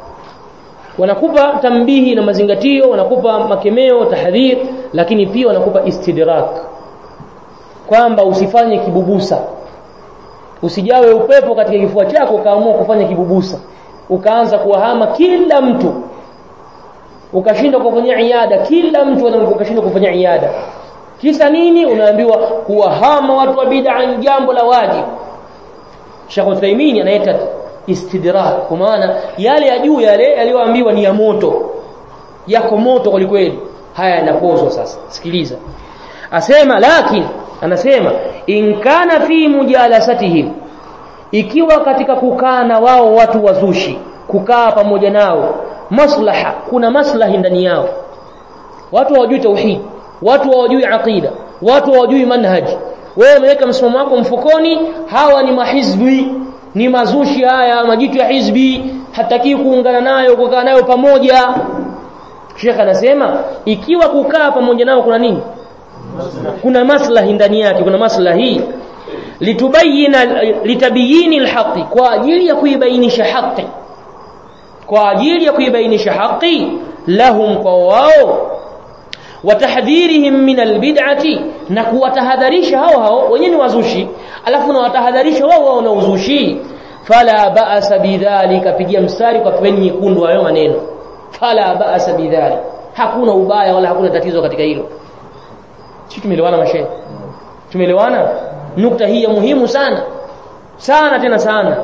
[SPEAKER 1] wanakupa tambihi na mazingatio wanakupa makemeo tahdhir lakini pia wanakupa istidrak kwamba usifanye kibubusa usijawe upepo katika kifua chako ukaamua kufanya kibubusa ukaanza kuwahama kila mtu ukashindwa kufanya iada kila mtu ukashindwa kufanya iada kisa nini unaambiwa kuwahama watu wa bid'a ni jambo la wajibu Sheikh Uthaymeen anaita istidrak kwa maana yale ya juu yale yaliyoambiwa ni ya moto yako moto kwelikweli haya yanapozwa sasa sikiliza asema lakini anasema in kana fi mujalasatihim ikiwa katika kukaa na wao watu wazushi kukaa pamoja nao maslaha kuna maslahi ndani yao watu hawajui tauhid watu hawajui aqida watu hawajui manhaji wewe umeweka msimamo wako mfukoni hawa ni mahizbi ni mazushi haya majitu ya hizbi hataki kuungana nayo kukaa nayo pamoja Sheikh anasema ikiwa kukaa pamoja nao kuna nini kuna maslahi ndani yake kuna maslahi litubayina litabiyini alhaqi kwa ajili ya kuibainisha haki kwa ajili ya kuibainisha haki lahum kwa wao watahdhirihim min albid'ati na kuwatahadharisha hao hao wenyewe ni wazushi alafu na watahadharisha wao wao na uzushi fala ba'sa bidhalika pigia mstari kwa peni nyekundu hayo maneno fala ba'sa bidhalika hakuna ubaya wala hakuna tatizo katika hilo sisi tumeelewana mashehe tumeelewana nukta hii ya muhimu sana sana tena sana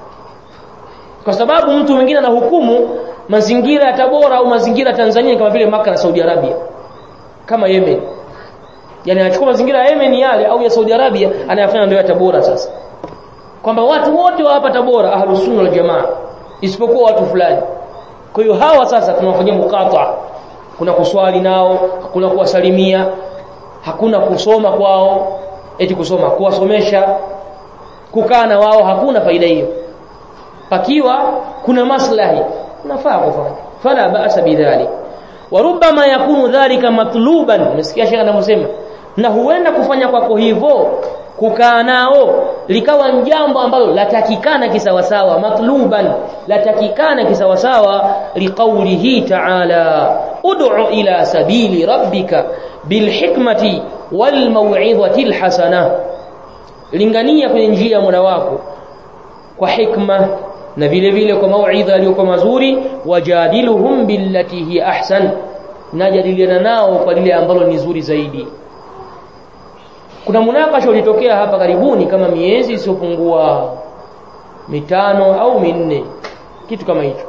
[SPEAKER 1] kwa sababu mtu mwingine anahukumu mazingira ya Tabora au mazingira ya Tanzania kama vile Maka na Saudi Arabia kama Yemen yani anachukua mazingira ya Yemen yale au ya Saudi Arabia anayafanya ndio ya Tabora sasa kwamba watu wote wa hapa Tabora ahlus sunna wal jamaa isipokuwa watu fulani kwa hiyo hawa sasa tunawafanyia mukata kuna kuswali nao hakuna kuwasalimia hakuna kusoma kwao eti kusoma kuwasomesha kukaa na wao hakuna faida hiyo pakiwa kuna maslahi unafaa kufanya fala ba'sa bidhalik warubama yakunu dhalika matluban umesikia shekha anavyosema na huenda kufanya kwako hivyo kukaa nao likawa jambo ambalo latakikana kisawasawa matluban latakikana kisawasawa liqaulihi ta'ala ud'u ila sabili rabbika bilhikmati walmau'izati alhasana lingania kwenye njia ya Mola wako kwa hikma na vile vile kwa mauidha yaliyokuwa mazuri wajadiluhum billati hi ahsan najadiliana nao kwa lile ambalo ni zuri zaidi kuna munakasha ulitokea hapa karibuni kama miezi isiyopungua mitano au minne kitu kama hicho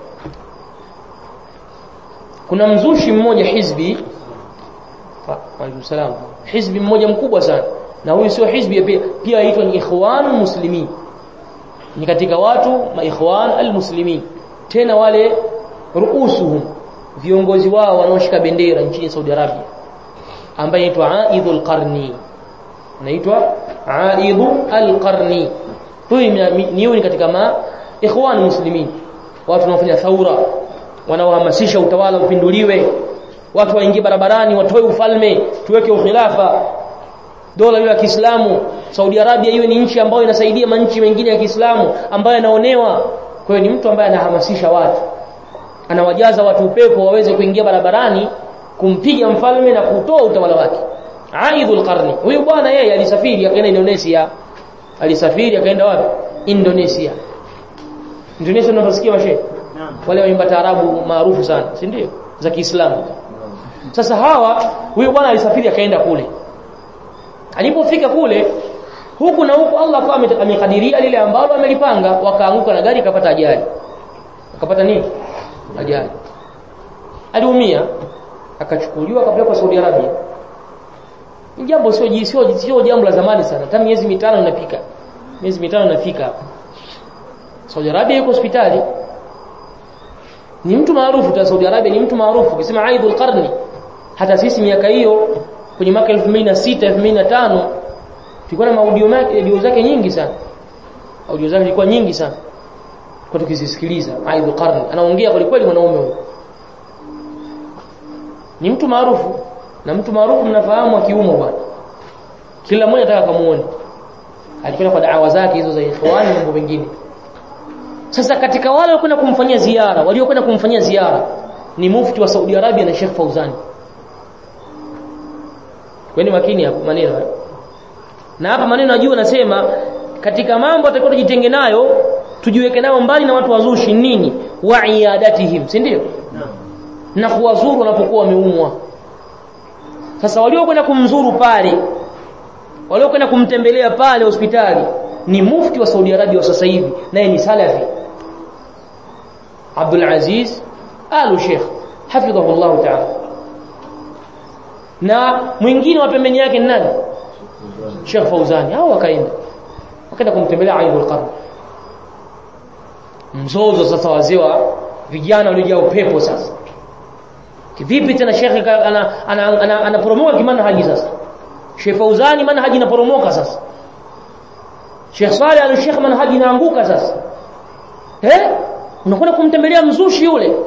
[SPEAKER 1] kuna mzushi mmoja hizbi wa salam hizbi mmoja mkubwa sana na huyu sio hizbi pia pia aitwa ni ikhwan muslimin ni katika watu maikhwan almuslimin tena wale ruusuhum viongozi wao wanaoshika bendera nchini Saudi Arabia ambaye anaitwa Aidul Qarni anaitwa Aidu al-Qarni huyu ni ni katika ma ikhwan muslimin watu wanaofanya thaura wanaohamasisha utawala upinduliwe watu waingie barabarani watoe ufalme tuweke ukhilafa dola hiyo ya Kiislamu Saudi Arabia iwe ni nchi ambayo inasaidia manchi mengine ya Kiislamu ambayo yanaonewa kwa hiyo ni mtu ambaye anahamasisha watu anawajaza watu upepo waweze kuingia barabarani kumpiga mfalme na kutoa utawala wake Aidul Qarni huyu bwana yeye alisafiri akaenda Indonesia alisafiri akaenda wapi Indonesia Indonesia unasikia mashe wale waimba taarabu maarufu sana si ndio za Kiislamu sasa hawa huyu bwana alisafiri akaenda kule alipofika kule huku na huku Allah akawa amekadiria lile ambalo amelipanga wakaanguka na gari ikapata ajali akapata nini ajali aliumia akachukuliwa akapelekwa Saudi Arabia ni jambo sio sio sio jambo la zamani sana hata miezi mitano inafika miezi mitano inafika hapa Saudi Arabia yuko hospitali ni mtu maarufu ta Saudi Arabia ni mtu maarufu ukisema Aidul Qarni hata sisi miaka hiyo kwenye mwaka 2006 2005 tulikuwa na maudio audio zake nyingi sana audio zake zilikuwa nyingi sana kwa tukizisikiliza Aidul Qarni anaongea kwa kweli mwanaume huyo ni mtu maarufu na mtu maarufu mnafahamu akiumo bwana kila mmoja anataka kumuone alikwenda kwa da'wa zake hizo za ikhwani mambo mengine sasa katika wale waliokwenda kumfanyia ziara waliokwenda kumfanyia ziara ni mufti wa Saudi Arabia na Sheikh Fauzani kweni makini hapo maneno na hapa maneno najua nasema katika mambo atakao tujitenge nayo tujiweke nayo mbali na watu wazushi nini wa iadatihim si ndio na kuwazuru wanapokuwa wameumwa sasa waliokwenda kumzuru pale waliokwenda kumtembelea pale hospitali ni mufti wa Saudi Arabia wa sasa hivi naye ni salafi Abdul Aziz Al Sheikh hafidhahu Allah ta'ala na mwingine wa pembeni yake ni nani Sheikh Fauzani hao wakaenda wakaenda kumtembelea Aidul Qarn mzozo sasa wazewa vijana waliojaa upepo sasa kivipi tena Sheikh ana ana anaporomoka ana, kimanhaji sasa Sheikh Fauzani manhaji inaporomoka sasa Sheikh Saleh al-Sheikh manhaji inaanguka sasa eh unakwenda kumtembelea mzushi yule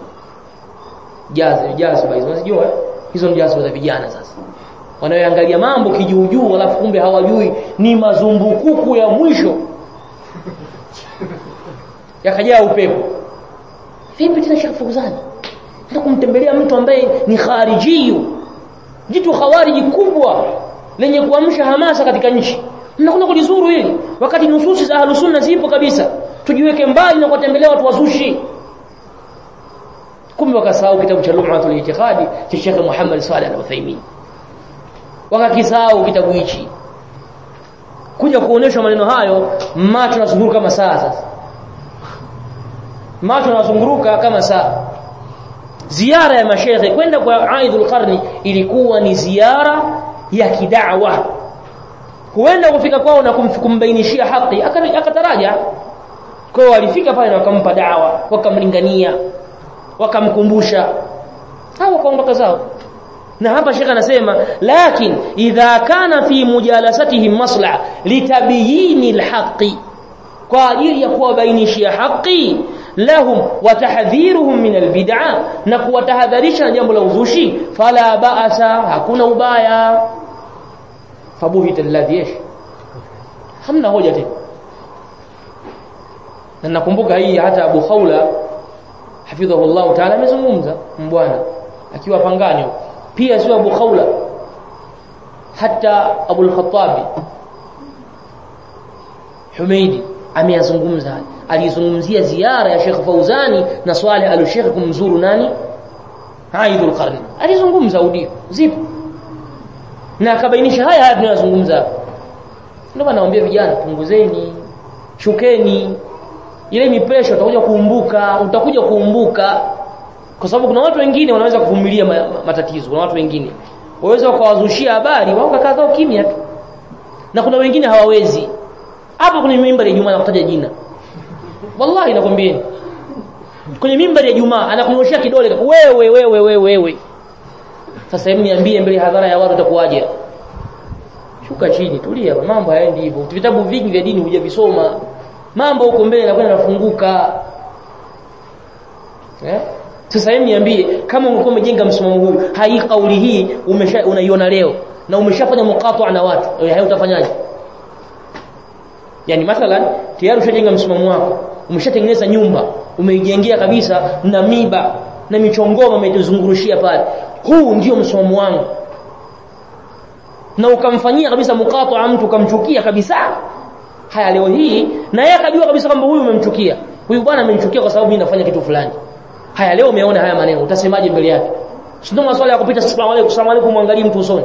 [SPEAKER 1] jazi jazi hizo unajua hizo ni jazi za vijana sasa wanaoangalia mambo kijuujuu alafu kumbe hawajui ni mazumbukuku ya mwisho yakajaa upepo vipi tena Sheikh Fauzani ndio kumtembelea mtu ambaye ni kharijiyu jitu khawariji kubwa lenye kuamsha hamasa katika nchi mnakwenda kulizuru hili wakati nususi za ahlus sunna zipo kabisa tujiweke mbali na kuwatembelea watu wazushi kumbe wakasahau kitabu cha Lum'atul Itiqadi cha Sheikh Muhammad Saleh Al-Uthaymeen wakakisahau kitabu hichi kuja kuonesha maneno hayo macho yanazunguruka kama saa sasa macho yanazunguruka kama saa ziara ya mashehe kwenda kwa Aidul Qarni ilikuwa ni ziara ya kidawa huenda kufika kwao na kumbainishia haki akataraja kwao walifika pale na wakampa dawa wakamlingania wakamkumbusha hao wakaondoka zao na hapa shekha anasema lakin idha kana fi mujalasatihim masla litabiyini alhaqi kwa ajili ya kuwabainishia haki lahum wa tahdhiruhum min albid'a na kuwatahadharisha na jambo la uzushi fala ba'asa hakuna ubaya fabuhita alladhi yesh hamna hoja tena na nakumbuka hii hata Abu Khawla hafidhahullah ta'ala amezungumza mbwana akiwa panganyo pia sio Abu Khawla hata Abu al-Khattabi Humeidi ameyazungumza alizungumzia ziara ya Sheikh Fauzani na Swaleh al-Sheikh kumzuru nani Aidul Qarni alizungumza audio zipo na akabainisha haya haya tunayozungumza ndio maana naambia vijana punguzeni shukeni ile mipresha utakuja kuumbuka utakuja kuumbuka kwa sababu kuna watu wengine wanaweza kuvumilia ma, ma, matatizo kuna watu wengine waweza wakawazushia habari wao kakaa zao kimya tu na kuna wengine hawawezi hapa kwenye mimbari ya Jumaa nakutaja jina wallahi nakwambieni kwenye mimbari ya Jumaa anakunyoshia kidole wewe wewe wewe wewe sasa hebu niambie mbele hadhara ya watu utakuwaje shuka chini tulia mambo hayaendi hivyo vitabu vingi vya dini hujavisoma mambo huko mbele yanakwenda yanafunguka eh sasa hebu niambie kama ungekuwa umejenga msimamo huu hai kauli hii umesha unaiona leo na umeshafanya muqata na watu hayo utafanyaje yani mathalan tayari ushajenga msimamo wako umeshatengeneza nyumba umeijengea kabisa na miba na michongoma umetuzungurushia pale huu ndio msimamo wangu na ukamfanyia kabisa muqata mtu ukamchukia kabisa haya leo hii na yeye akajua kabisa kwamba huyu umemchukia huyu bwana amemchukia kwa sababu mimi nafanya kitu fulani haya leo umeona haya maneno utasemaje mbele yake sio maswali ya kupita salamu alaykum salamu alaykum muangalie mtu usoni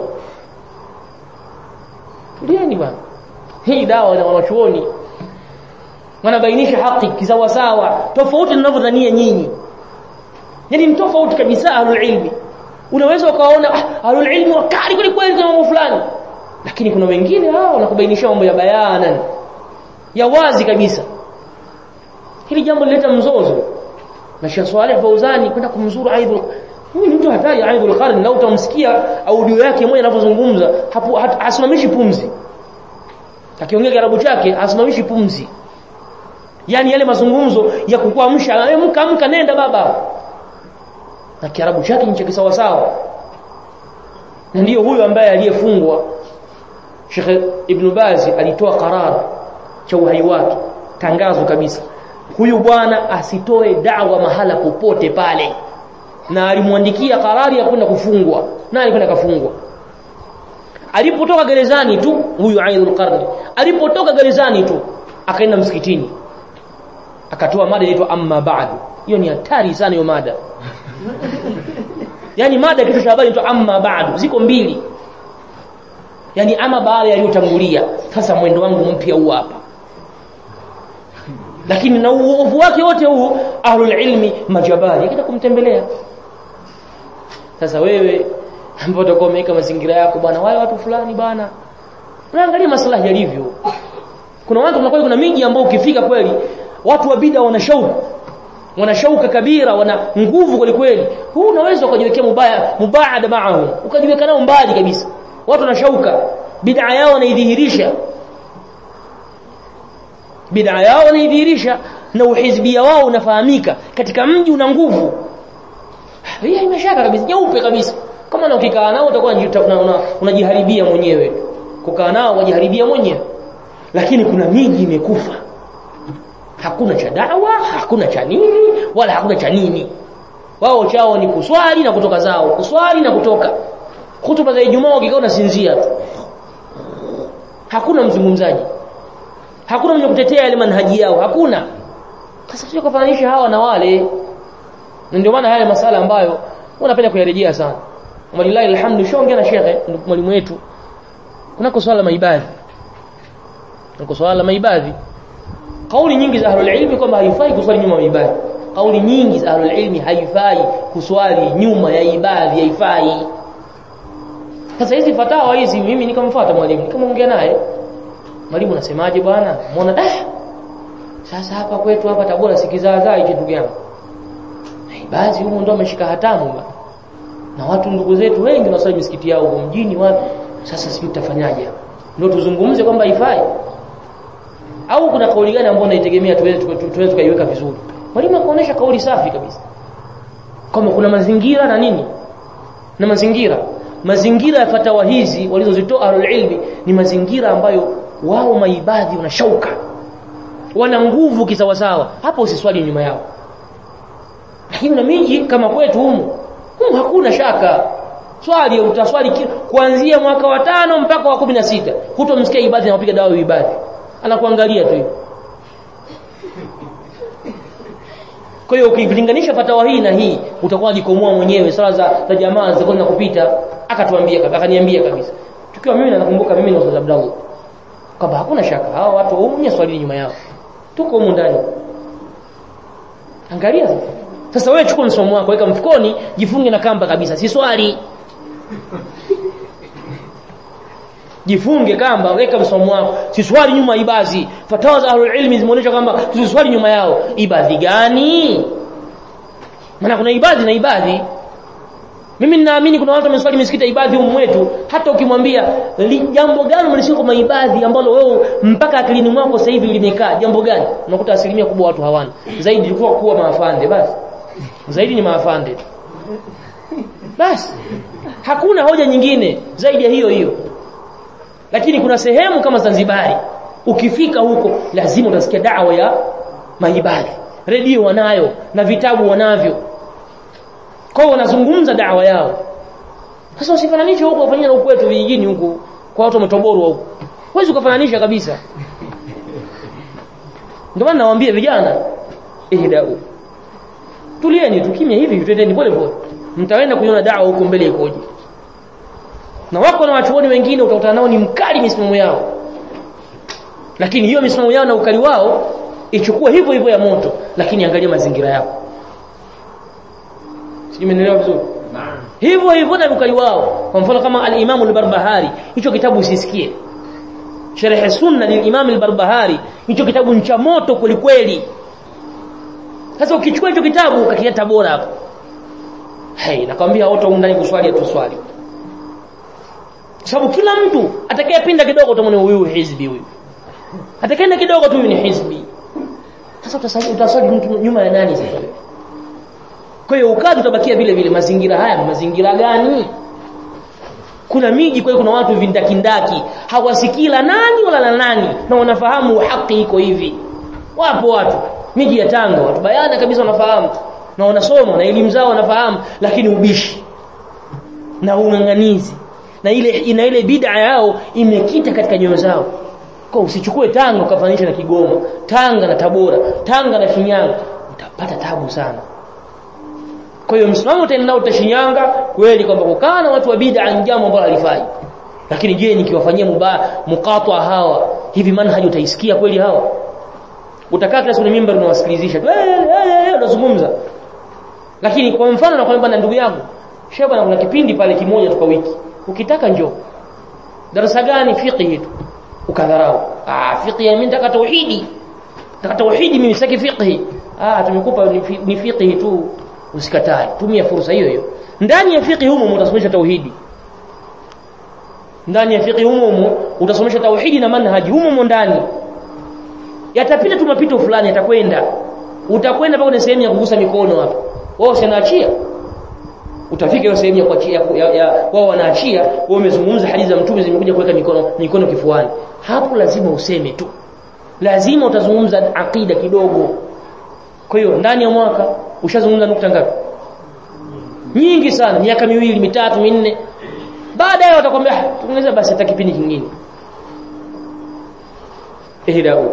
[SPEAKER 1] tulieni bwana hii dawa na wanachuoni wanabainisha haki kisawa sawa tofauti ninavyodhania nyinyi yani ni tofauti kabisa ahlul ilmi unaweza ukaona ah, ahlul ilmi wakali kweli kweli kwa mambo fulani lakini kuna wengine hao wanakubainisha mambo ya bayanan ya wazi kabisa hili jambo lileta mzozo na Sheikh Saleh Fauzani kwenda kumzuru Aidul huyu ni mtu hatari Aidul Qarn na utamsikia audio yake moja anavyozungumza hapo hasimamishi pumzi akiongea Kiarabu chake hasimamishi pumzi yani yale mazungumzo ya kukuamsha amka amka nenda baba na Kiarabu chake ni cha sawa sawa na ndiyo huyo ambaye aliyefungwa Sheikh Ibn Baz alitoa karar cha uhai wake tangazo kabisa huyu bwana asitoe dawa mahala popote pale na alimwandikia karari ya kwenda kufungwa na alikwenda kafungwa alipotoka gerezani tu huyu Aidul Qarni alipotoka gerezani tu akaenda msikitini akatoa mada inaitwa amma ba'du hiyo ni hatari sana hiyo mada yani mada kitu cha habari inaitwa amma ba'du ziko mbili yani ama baada yaliyotangulia sasa mwendo wangu mpya huu hapa lakini na uovu wake wote huu ahlul ilmi majabali akita kumtembelea sasa wewe ambao utakuwa umeweka mazingira yako bwana wale watu fulani bwana unaangalia maslahi yalivyo kuna watu kuna kuna miji ambao ukifika kweli watu wa bid'a wana shauku wana shauka kabira wana nguvu kweli kweli huu unaweza ukajiwekea mubaya mubaada maahum ukajiweka nao mbali kabisa watu wana shauka bid'a yao wanaidhihirisha bid'a yao wanaidhihirisha na uhizbia wao unafahamika katika mji una nguvu hii imeshaka kabisa nyeupe kabisa kama na ukikaa nao utakuwa unajiharibia una, una mwenyewe kukaa nao wajiharibia mwenyewe lakini kuna miji imekufa hakuna cha dawa hakuna cha nini wala hakuna cha nini wao chao ni kuswali na kutoka zao kuswali na kutoka hutuba za Ijumaa ukikaa unasinzia tu hakuna mzungumzaji hakuna mwenye kutetea ile manhaji yao hakuna sasa sio kufananisha hawa na wale ndio maana haya masala ambayo unapenda kuyarejea sana walillahi alhamdu shonge na shekhe mwalimu wetu kunako swala maibadhi kunako swala maibadhi kauli nyingi za ahlul ilmi kwamba haifai kuswali nyuma ya ibadhi kauli nyingi za ahlul ilmi haifai kuswali nyuma ya ibadhi haifai sasa hizi fatawa hizi mimi nikamfuata mwalimu nikamwongea naye mwalimu unasemaje bwana muona eh sasa hapa kwetu hapa Tabora sikizaazaa hicho ndugu yangu basi huko ndo ameshika hatamu bwana na watu ndugu zetu wengi wanasali misikiti yao huko mjini wapi sasa sisi tutafanyaje ndio tuzungumze kwamba haifai au kuna kauli gani ambayo naitegemea tuweze tuweze tukaiweka vizuri mwalimu akaonesha kauli safi kabisa kama kuna mazingira na nini na mazingira mazingira ya fatawa hizi walizozitoa ahlul ilmi ni mazingira ambayo wao maibadhi wanashauka wana nguvu kisawasawa hapo usiswali nyuma yao lakini na miji kama kwetu humu humu hakuna shaka swali utaswali kuanzia mwaka wa tano mpaka wa kumi na sita hutomsikia ibadhi anapiga dawa ibadhi anakuangalia tu kwa hiyo ukilinganisha fatawa hii na hii utakuwa unajikomoa mwenyewe sala za, za jamaa zilikuwa na kupita akatuambia akaniambia kabisa tukiwa mimi nakumbuka mimi na Ustaz Abdallah kwamba hakuna shaka hao watu waumye swali nyuma yao tuko humu ndani angalia sasa sasa wewe chukua msomo wako weka mfukoni jifunge na kamba kabisa si swali jifunge kamba weka msomo wako si swali nyuma ibadhi fatawa za ahlul ilmi zimeonyesha kwamba tusiswali nyuma yao ibadhi gani maana kuna ibadhi na ibadhi mimi ninaamini kuna watu wameswali misikiti ibadhi humu mwetu hata ukimwambia jambo gani mlishika kwa ibadhi ambalo wewe mpaka akilini mwako sasa hivi limekaa jambo gani unakuta asilimia kubwa watu hawana zaidi ilikuwa kuwa maafande basi zaidi ni maafande basi hakuna hoja nyingine zaidi ya hiyo hiyo lakini kuna sehemu kama Zanzibari ukifika huko lazima utasikia dawa ya maibadhi redio wanayo na vitabu wanavyo kwa hiyo wanazungumza dawa yao sasa usifananishe huko ufanyia na kwetu vijijini huku kwa watu wametoborwa huko huwezi kufananisha kabisa ndio maana nawaambia vijana ihdau tulieni tukimya hivi twendeni pole pole mtaenda kuiona dawa huko mbele ikoje na wako na wachuoni wengine utakutana nao ni mkali misimamo yao lakini hiyo misimamo yao na ukali wao ichukue hivyo hivyo ya moto lakini angalia mazingira yao Simeelewa vizuri? Naam. Hivyo hivyo na ukali wao. Kwa mfano kama al-Imam al-Barbahari, hicho kitabu usisikie. Sharh sunna lil-Imam al-Barbahari, hicho kitabu ni cha moto kweli kweli. Sasa ukichukua hicho kitabu ukakileta bora hapo. Hey, nakwambia wote ndani kuswali tu swali. Sababu kila mtu atakayepinda kidogo utamwona huyu hizbi huyu. Atakayeenda kidogo tu ni hizbi. Sasa utasali utasali mtu nyuma ya nani sasa? Kwa hiyo ukadhi utabakia vile vile mazingira haya mazingira gani? Kuna miji kwa hiyo kuna watu vindakindaki hawasikii la nani wala la nani na wanafahamu haki iko hivi. Wapo watu miji ya Tanga watu bayana kabisa wanafahamu na wanasoma na elimu zao wanafahamu lakini ubishi na ung'ang'anizi na ile ina ile bid'a yao imekita katika nyoyo zao. Kwa usichukue Tanga ukafanisha na Kigoma, Tanga na Tabora, Tanga na Shinyanga utapata tabu sana. Kwa hiyo msimamo utaenda utashinyanga kweli kwamba kukaa na watu wa bid'a ni jambo ambalo halifai. Lakini je, nikiwafanyia mubaya mukatwa hawa hivi manhaji utaisikia kweli hawa? Utakaa kila siku ni mimbar unawasikilizisha. Eh unazungumza. Lakini kwa mfano nakwambia na ndugu yangu, sheba na kuna kipindi pale kimoja tu kwa wiki. Ukitaka njoo. Darasa gani fiqh tu? Ukadharau. Ah fiqh mimi nataka tauhidi. Nataka tauhidi mimi sitaki fiqh. Ah tumekupa ni fiqh tu usikatae tumia fursa hiyo hiyo ndani ya fiqh humo utasomesha tauhidi ndani ya fiqh humo utasomesha tauhidi na manhaji humo ndani yatapita tu mapito fulani yatakwenda utakwenda mpaka kwenye sehemu ya kugusa mikono hapo wao sinaachia utafika hiyo sehemu ya kuachia wao wanaachia wao wamezungumza hadithi za mtume zimekuja kuweka mikono mikono kifuani hapo lazima useme tu lazima utazungumza akida kidogo kwa hiyo ndani ya mwaka ushazungumza nukta ngapi nyingi sana miaka miwili mitatu minne baadaye watakwambia tuongeze basi hata kipindi kingine ihdau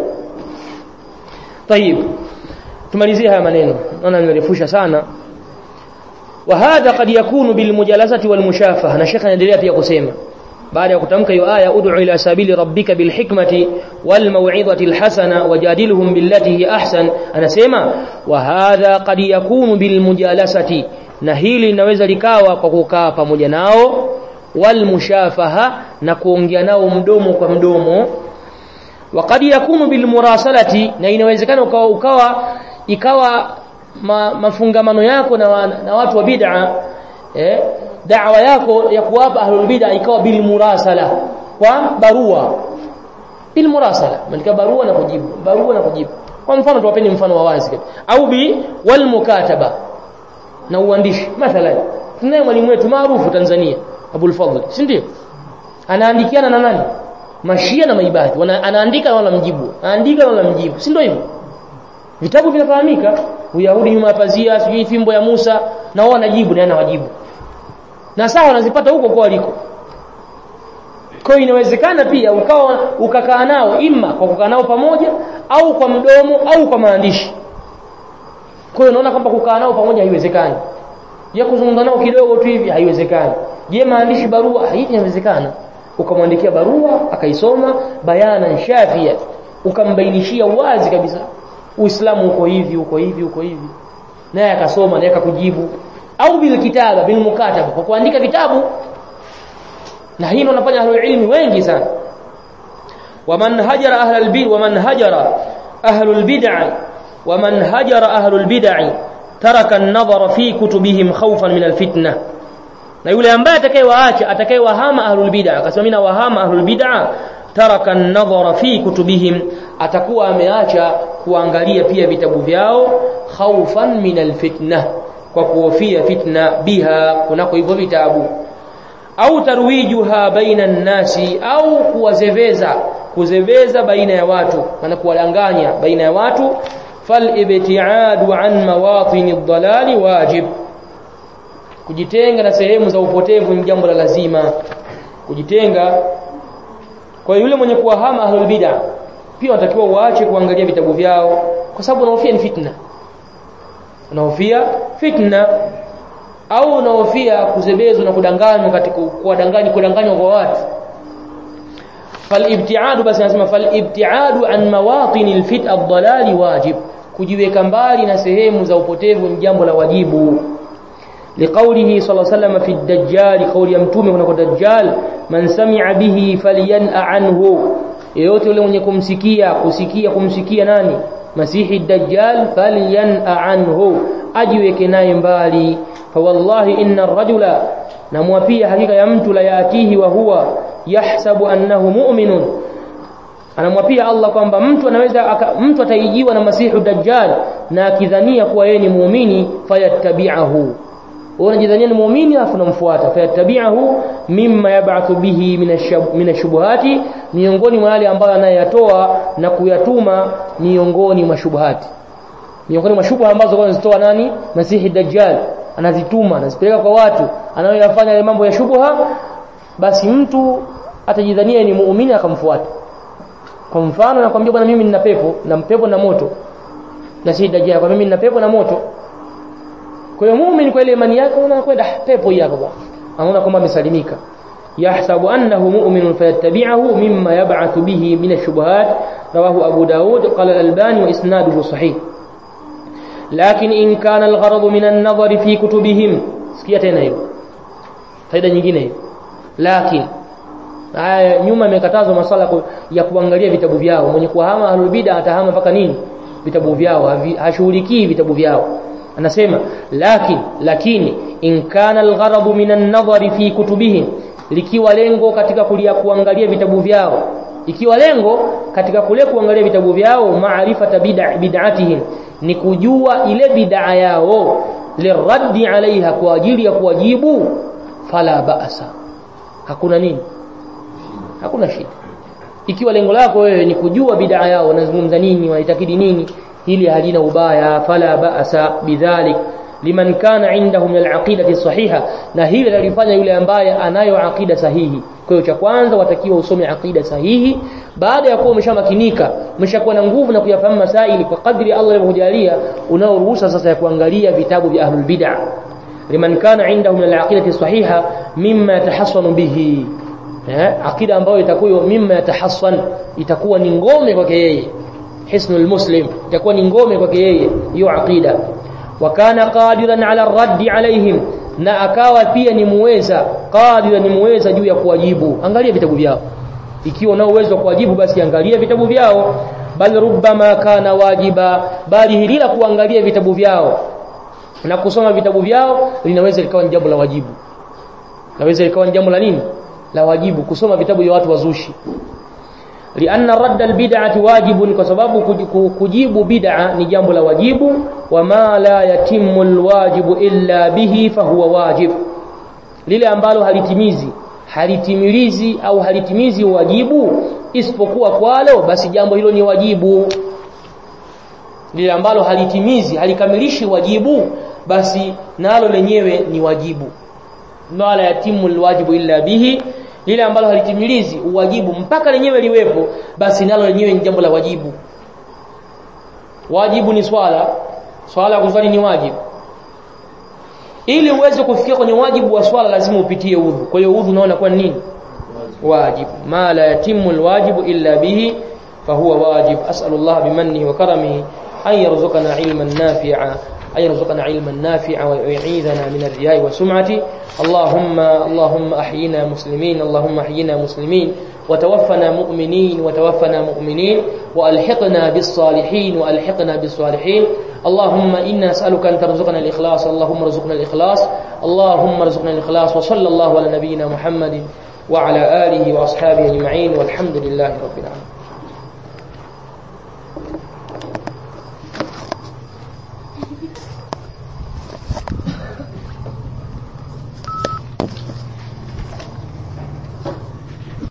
[SPEAKER 1] طيب tumalizie haya maneno naona nimerefusha sana وهذا قد يكون بالمجالسه والمشافهه na shekha anaendelea pia kusema baada ya kutamka hiyo aya ud'u ila sabili rabbika bilhikmati walmau'izati alhasana wajadilhum billati hi ahsan anasema wa hadha qad yakunu bilmujalasati na hili linaweza likawa kwa kukaa pamoja nao walmushafaha na kuongea nao mdomo kwa mdomo wa qad yakunu bilmurasalati na inawezekana ukawa, ukawa ikawa ma, mafungamano yako na, na watu wa bid'a eh da'wa yako ya kuwapa ahlul bid'a ikawa bil murasala kwa barua bil murasala malika barua na kujibu barua na kujibu kwa mfano tuwapeni mfano wa wazi au bi wal mukataba na uandishi mathalan tunaye mwalimu wetu maarufu Tanzania Abul Fadhl si ndio anaandikiana na nani mashia na maibadhi anaandika na wala mjibu anaandika na wala mjibu si ndio hivyo vitabu vinafahamika Uyahudi nyuma ya pazia sijui fimbo ya Musa na wao wanajibu na anawajibu na sawa wanazipata huko kwa waliko kwa hiyo inawezekana pia ukawa ukakaa nao imma kwa kukaa nao pamoja au kwa mdomo au kwa maandishi kwa hiyo unaona kwamba kukaa nao pamoja haiwezekani je kuzungumza nao kidogo tu hivi haiwezekani je maandishi barua hii inawezekana ukamwandikia barua akaisoma bayana shafia ukambainishia wazi kabisa uislamu uko hivi uko hivi uko hivi naye akasoma naye akakujibu au bil kitaba bil mukataba kwa kuandika vitabu na hii ndio wanafanya ahlul ilmi wengi sana waman hajara ahlul bid waman hajara ahlul bid'ah waman hajara ahlul bid'ah taraka an-nadhara fi kutubihim khawfan min al-fitnah na yule ambaye atakayewaacha atakayewahama ahlul bid'ah akasema mimi nawahama ahlul bid'ah taraka an-nadhara fi kutubihim atakuwa ameacha kuangalia pia vitabu vyao khawfan min al-fitnah kwa kuhofia fitna biha kunako hivyo vitabu au tarwijuha baina nasi au kuwazeveza kuzeveza baina ya watu maana kuwadanganya baina ya watu falibtiadu an mawatini dhalali wajib kujitenga na sehemu za upotevu ni jambo la lazima kujitenga kwa yule mwenye kuwahama ahlul bid'ah pia watakiwa waache kuangalia vitabu vyao kwa sababu unahofia ni fitna unahofia fitna au unahofia kuzebezwa na kudanganywa katika kuwadanganya kudanganywa kwa watu falibtiadu basi nasema falibtiadu an mawatini alfit ad-dalali wajib kujiweka mbali na sehemu za upotevu ni jambo la wajibu لقوله صلى الله عليه وسلم في الدجال قول يمتومه kuna dajjal man sami'a bihi falyan'a anhu yeyote yule mwenye kumsikia kusikia kumsikia nani masihi dajjal falyan'a anhu ajiweke naye mbali fa wallahi inna ar-rajula namwapia hakika ya mtu la yatihi wa huwa yahsabu annahu mu'minun anamwapia Allah kwamba mtu anaweza aka, mtu ataijiwa na masihu dajjal na akidhania kuwa yeye ni muumini fayattabi'ahu unajidhania ni muumini afu unamfuata fayattabi'ahu mimma yab'athu bihi min ashubuhati miongoni mwa yale ambayo anayatoa na kuyatuma miongoni mwa shubuhati miongoni mwa shubha ambazo anazitoa nani masihi dajjal anazituma anazipeleka kwa watu anayoyafanya yale mambo ya shubha basi mtu atajidhania ni muumini akamfuata kwa mfano nakwambia bwana mimi nina pepo na pepo na moto na si dajjal kwa mimi nina pepo na moto kwa hiyo muumini kwa ile imani yake anakwenda pepo hii hapa bwana anaona kwamba amesalimika yahsabu annahu mu'minun fayattabi'ahu mimma yab'athu bihi min ash-shubuhat rawahu abu daud qala al-albani wa isnaduhu sahih lakin in kana al-gharad min an-nadhar fi kutubihim sikia tena hiyo faida nyingine hiyo lakin haya nyuma imekatazwa masala ya kuangalia vitabu vyao mwenye kuhama ahlul bid'a atahama mpaka nini vitabu vyao hashughulikii vitabu vyao anasema lakin lakini in kana algharadu min an-nadhari fi kutubihim likiwa lengo katika kulia kuangalia vitabu vyao ikiwa lengo katika kule kuangalia vitabu vyao maarifata bid'atihim ni kujua ile bid'a yao liraddi alaiha kwa ajili ya kuwajibu fala ba'sa hakuna nini hakuna shida ikiwa lengo lako wewe ni kujua bid'a yao wanazungumza nini wanaitakidi nini hili halina ubaya fala ba'sa bidhalik liman kana indahu min al-aqidati sahiha na hili lalifanya yule ambaye anayo aqida sahihi kwa hiyo cha kwanza watakiwa usome aqida sahihi baada ya kuwa umeshamakinika umeshakuwa na nguvu na kuyafahamu masaili kwa kadri Allah alivyojalia unaoruhusa sasa ya kuangalia vitabu vya ahlul bid'ah liman kana indahu min al-aqidati sahiha mimma yatahassanu bihi eh aqida ambayo itakuwa mimma yatahassan itakuwa ni ngome kwake yeye hisnul muslim itakuwa ni ngome kwake yeye hiyo aqida wa kana qadiran ala raddi alaihim na akawa pia ni muweza qadiran ni muweza juu ya kuwajibu angalia vitabu vyao ikiwa una uwezo wa kuwajibu basi angalia vitabu vyao bal rubbama kana wajiba bali hili la kuangalia vitabu vyao na kusoma vitabu vyao linaweza likawa ni jambo la wajibu naweza likawa ni jambo la nini la wajibu kusoma vitabu vya watu wazushi lianna radda albid'ati wajibun kwa sababu kujibu bid'a ni jambo la wajibu wama la yatimmu alwajibu illa bihi fahuwa wajib lile ambalo halitimizi halitimilizi au halitimizi wajibu isipokuwa kwalo basi jambo hilo ni wajibu lile ambalo halitimizi halikamilishi wajibu basi nalo lenyewe ni wajibu wala yatimu alwajibu illa bihi lile ambalo halitimilizi uwajibu mpaka lenyewe liwepo basi nalo lenyewe ni jambo la wajibu wajibu ni swala swala ya kuswali ni wajibu ili uweze kufikia kwenye wajibu wa swala lazima upitie udhu kwa hiyo udhu unaona kwa nini wajibu ma la yatimu alwajibu illa bihi fahuwa wajib as'alullah bimannihi wa karamihi an yarzuqana ilman nafi'a أن يرزقنا علما نافعا ويعيذنا من الرياء والسمعة اللهم اللهم أحينا مسلمين اللهم أحينا مسلمين وتوفنا مؤمنين وتوفنا مؤمنين وألحقنا بالصالحين وألحقنا بالصالحين اللهم إنا نسألك أن ترزقنا الإخلاص اللهم ارزقنا الإخلاص اللهم ارزقنا الإخلاص وصلى الله على نبينا محمد وعلى آله وأصحابه أجمعين والحمد لله رب العالمين